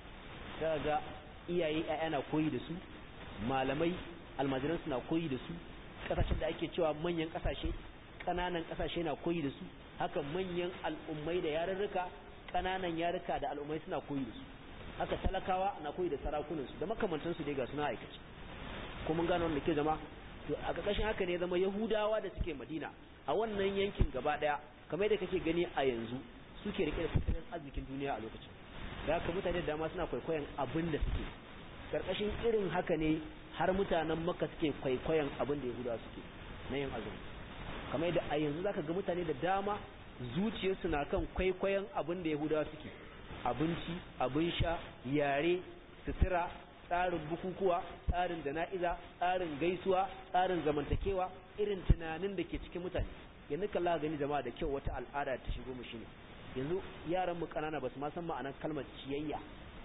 ka ga iyaye ƴaƴa koyi da su malamai almajiran suna koyi da su kasashen da ake cewa manyan kasashe kananan kasashe na koyi da su haka manyan al'ummai da yarurruka kananan yaruka da al'ummai suna koyi da su haka talakawa na koyi da sarakunan su da makamantan su dai ga suna aikace ko mun gano wanda ke zama to a ƙarƙashin haka ne zama yahudawa da suke madina a wannan yankin gaba daya kamar yadda kake gani a yanzu suke rike da tattalin arzikin duniya a lokacin da haka mutane da dama suna kwaikwayon abin da suke karkashin irin haka ne har mutanen maka suke kwaikwayon abin da yahudawa suke na yin azumi kamar yadda a yanzu zaka ga mutane da dama zuciyarsu na kan kwaikwayon abin da yahudawa suke abinci abin sha yare sutura tsarin bukukuwa tsarin jana'iza tsarin gaisuwa tsarin zamantakewa irin tunanin da ke cikin mutane yanzu kalla gani jama'a da kyau wata al'ada ta shigo mu shine yanzu yaran mu kanana basu ma san ma'anar kalmar ciyayya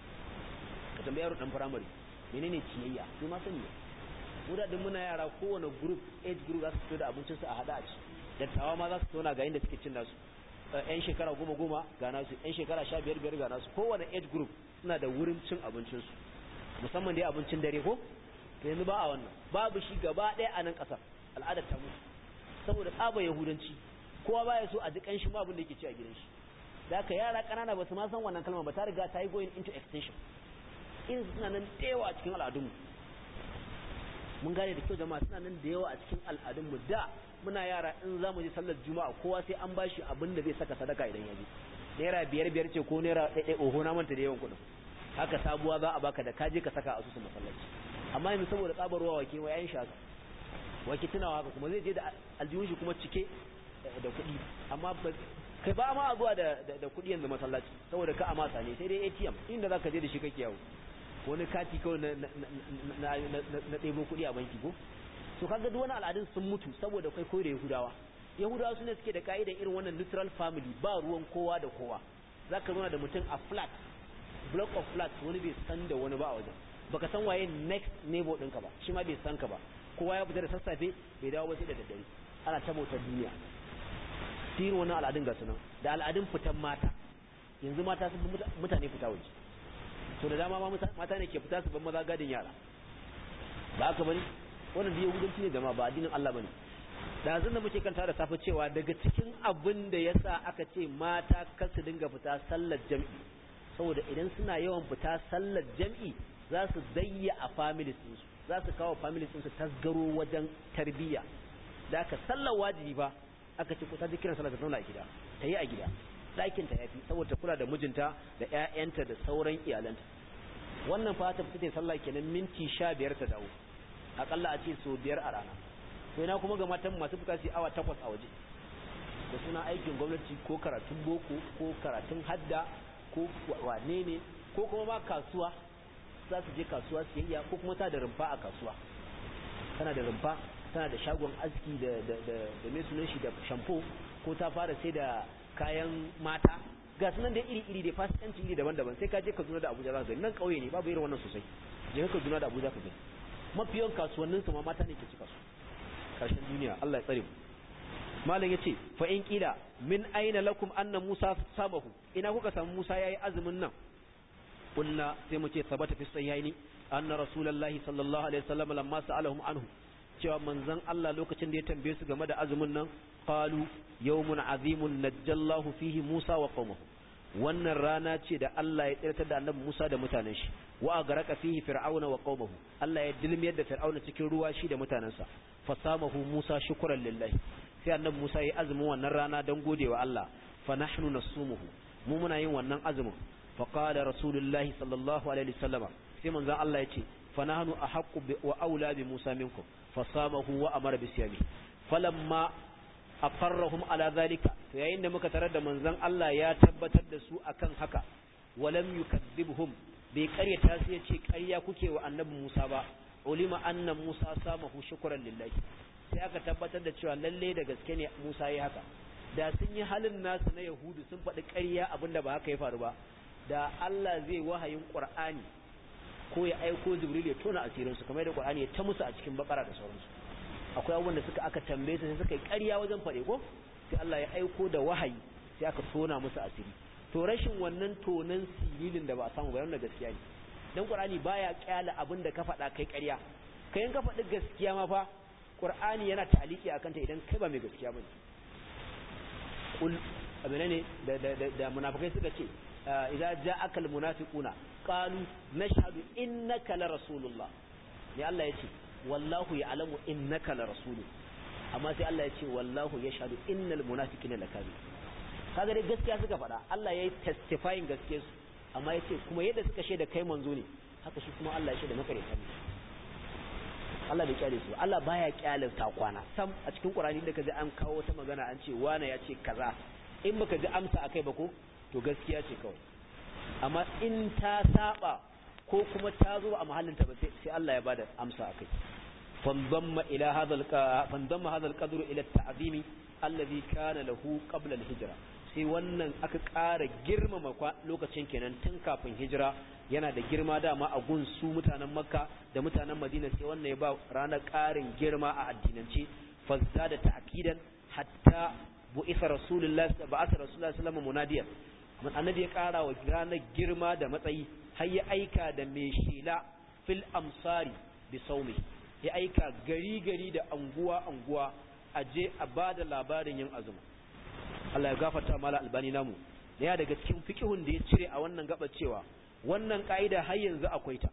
ka tambayi yaro dan firamare menene ciyayya sai ma sani mu da din muna yara kowane group age group za su fito da abincin su a hada a ci dattawa ma za su tona ga inda suke cin nasu yan shekara goma goma ga nasu yan shekara sha biyar biyar ga nasu kowane age group suna da wurin cin abincin su musamman dai abincin dare ko to yanzu ba a wannan babu shi gaba ɗaya a nan ƙasar al'adar ta mutu saboda tsaba yahudanci kowa baya so a ji ƙanshin abin da yake ci a gidan shi da haka yara ƙanana ba su ma san wannan kalma ba ta riga ta yi going into extension in suna nan da yawa a cikin al'adunmu mun gane da kyau jama'a suna nan da yawa a cikin al'adunmu da muna yara in za mu je sallar juma'a kowa sai an bashi abin da zai saka sadaka idan ya je naira biyar biyar ce ko naira ɗaiɗai oho na manta da yawan kuɗin haka sabuwa za a baka da kaje ka saka a asusun masallaci amma yanzu saboda tsabarwa wake wa yayin shaka wake tunawa haka kuma zai je da aljihun shi kuma cike da kuɗi amma kai ba ma zuwa da da kuɗi yanzu masallaci saboda ka amasa ne sai dai ATM inda zaka je da shi kake yawo wani kati kawai na na na ɗebo kuɗi a banki ko to kaga duk wani al'adun sun mutu saboda kai koyi da Yahudawa Yahudawa sune suke da ka'idar irin wannan neutral family ba ruwan kowa da kowa zaka zo da mutum a flat block of flats wani bai san da wani ba a wajen baka san waye next neighbor ɗinka ba shi ma bai san ka ba kowa ya fita da sassafe bai dawo ba sai da daddare ana ta bautar duniya sirri wani al'adun ga sunan da al'adun fitan mata yanzu mata sun mutane fita waje so da dama ma mata ne ke fita su ban maza gadin yara ba haka bane wannan da yahudanci ne jama'a ba addinin Allah bane da zan da muke kanta da safe cewa daga cikin abin da yasa aka ce mata kar su dinga fita sallar jami'i saboda idan suna yawan fita sallar jami'i za su dayya a families ɗinsu za su kawo families ɗinsu tasgaro wajen tarbiyya da aka sallar wajibi ba aka ce kusa kiran sallar ta zauna a gida ta yi a gida ɗakin ta yafi saboda kula da mijinta da ƴaƴanta da sauran iyalanta wannan fa ta fita sallah kenan minti sha biyar ta dawo akalla a ce so biyar a rana to ina kuma ga matan masu fita su awa takwas a waje da suna aikin gwamnati ko karatun boko ko karatun hadda ko wane ne ko kuma ma kasuwa za su je kasuwa siyayya ko kuma ta da rumfa a kasuwa tana da rumfa tana da shagon aski da da da da mai sunan shi da shampoo ko ta fara sai da kayan mata ga sunan da iri iri da fasikanci iri daban-daban sai ka je Kaduna da Abuja za ka gani nan kauye ne babu irin wannan sosai je ka Kaduna da Abuja ka gani mafiyan kasuwannin su ma mata ne ke cika su karshen duniya Allah ya tsare mu malam yace fa in qila min aina lakum anna Musa sabahu ina kuka samu Musa yayi azumin nan قلنا سيمتي ثبت في الصحيحين أن رسول الله صلى الله عليه وسلم لما سألهم عنه cewa manzon Allah lokacin da ya tambaye su game da azumin nan qalu yawmun azimun najjallahu fihi Musa wa qaumahu wannan rana ce da Allah ya tsirtar da annabi Musa da mutanen shi wa agaraka fihi fir'auna wa qaumahu Allah ya dilmiyar da fir'auna cikin ruwa shi da mutanensa fasamahu Musa shukran lillahi sai annabi Musa ya azumin wannan rana don godewa Allah fa nahnu nasumuhu mu muna yin wannan azumin فقال رسول الله صلى الله عليه وسلم sai manzon Allah yace fa nahnu ahqqu wa aula bi Musa minkum fasamahu wa amara bi siyami falamma aqarrahum ala zalika to yayin da muka tarar da manzon Allah ya tabbatar da su akan haka walam yukadzibhum bai karyata su yace ƙarya kuke wa annabi Musa ba ulima anna Musa samahu shukran lillahi sai aka tabbatar da cewa lalle da gaske ne Musa yayi haka da sun yi halin nasu na Yahudu sun faɗi ƙarya abinda ba haka ya faru ba da Allah zai wahayin Qur'ani ko ya aiko Jibril ya tona asirin su kamar da Qur'ani ya ta musu a cikin bakara da sauransu akwai abubuwan da suka aka tambaye su sai suka yi ƙarya wajen faɗe ko sai Allah ya aiko da wahayi sai aka tona musu asiri to rashin wannan tonan sililin da ba a samu ba yana gaskiya ne dan Qur'ani baya kyala abin da ka faɗa kai ƙarya kai in ka faɗi gaskiya ma fa Qur'ani yana ta'aliki akan ta idan kai ba mai gaskiya bane kul abin ne da da da munafikai suka ce idza ja'aka almunafiquna qalu nashhadu innaka la rasulullah ne Allah yace wallahu ya'lamu innaka la rasuluhu amma sai Allah yace wallahu yashhadu innal munafiqina lakazib kaga dai gaskiya suka faɗa Allah yayi testifying gaskiyar su amma yace kuma yadda suka shaida kai manzo ne haka shi kuma Allah ya shaida maka ne Allah bai kyale su Allah baya kyale ta kwana sam a cikin Qur'ani da kaji an kawo wata magana an ce wana ya ce kaza in baka ji amsa akai ba ko to gaskiya ce kawai amma in ta saba ko kuma ta zo a mahallinta ba sai Allah ya bada amsa akai fandamma ila hadal fandamma hadal qadru ila at-ta'zimi alladhi kana lahu qabla al-hijra sai wannan aka ƙara girmama lokacin kenan tun kafin hijira yana da girma dama a gun su mutanen makka da mutanen madina sai wannan ya ba ranar ƙarin girma a addinance fazda da ta'kidan hatta bu'isa rasulullahi ba'atha rasulullahi sallallahu munadiyan amma annabi ya ƙara wa ranar girma da matsayi har ya aika da mai shela fil amsari bi saumi ya aika gari gari da anguwa anguwa a je a bada labarin yin azumi Allah ya gafarta mala albani namu ya daga cikin fiqhun da ya cire a wannan gaba cewa wannan kaida har yanzu akwai ta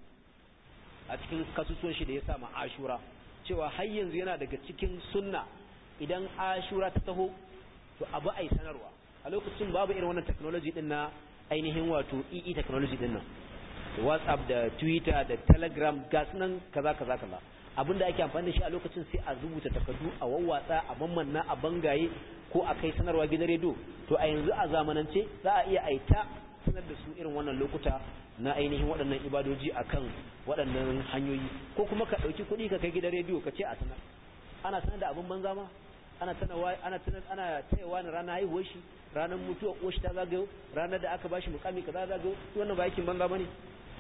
a cikin kasusuwan shi da ya sa ma ashura cewa har yanzu yana daga cikin sunna idan ashura ta taho to abu ai sanarwa a lokacin babu irin wannan technology din na ainihin wato EE technology din nan WhatsApp da Twitter da Telegram gas nan kaza kaza kaza abinda ake amfani da shi a lokacin sai a rubuta takardu a wawwatsa a mammanna a bangaye ko a kai sanarwa gidan rediyo to a yanzu a zamanance za a iya aita sanar da su irin wannan lokuta na ainihin waɗannan ibadoji akan waɗannan hanyoyi ko kuma ka ɗauki kuɗi ka kai gidan rediyo ka ce a sanar ana sanar da abin banza ma ana tanawa ana tanar ana tayawa ne ranar haihuwar shi ranar mutuwar uwar shi ta zagayo ranar da aka bashi mukami kaza zagayo wannan ba yakin banza bane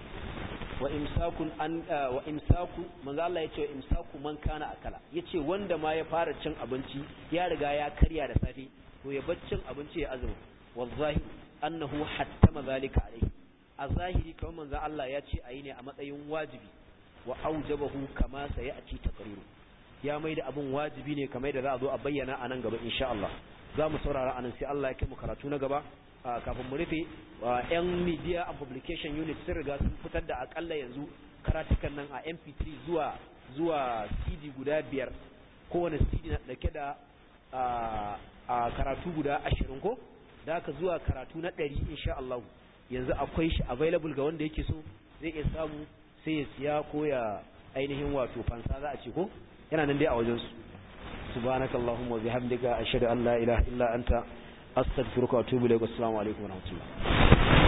wa imsakun an wa imsaku manzo Allah yace wa imsaku man kana akala yace wanda ma ya fara cin abinci ya riga ya karya da safe to ya bar cin abinci ya azumi wallahi annahu hattama zalika alaihi a zahiri kamar manzo Allah ya ce ayi ne a matsayin wajibi wa aujabahu kama sayati taqriru ya mai da abun wajibi ne kamar da za a zo a bayyana a nan gaba insha Allah za mu saurara anan sai Allah ya kai mu karatu na gaba kafin mu rufe yan media and publication unit sun riga sun fitar da akalla yanzu karatukan nan a mp3 zuwa zuwa cd guda biyar kowane cd na dauke da a karatu guda ashirin ko da aka zuwa karatu na ɗari insha Allah yanzu akwai shi available ga wanda yake so zai iya samu sai ya siya ko ya ainihin wato fansa za a ce ko yana nan dai a wajensu subhanakallahumma wa bihamdika ashhadu an la ilaha illa anta astaghfiruka wa atubu ilaik assalamu alaikum wa rahmatullah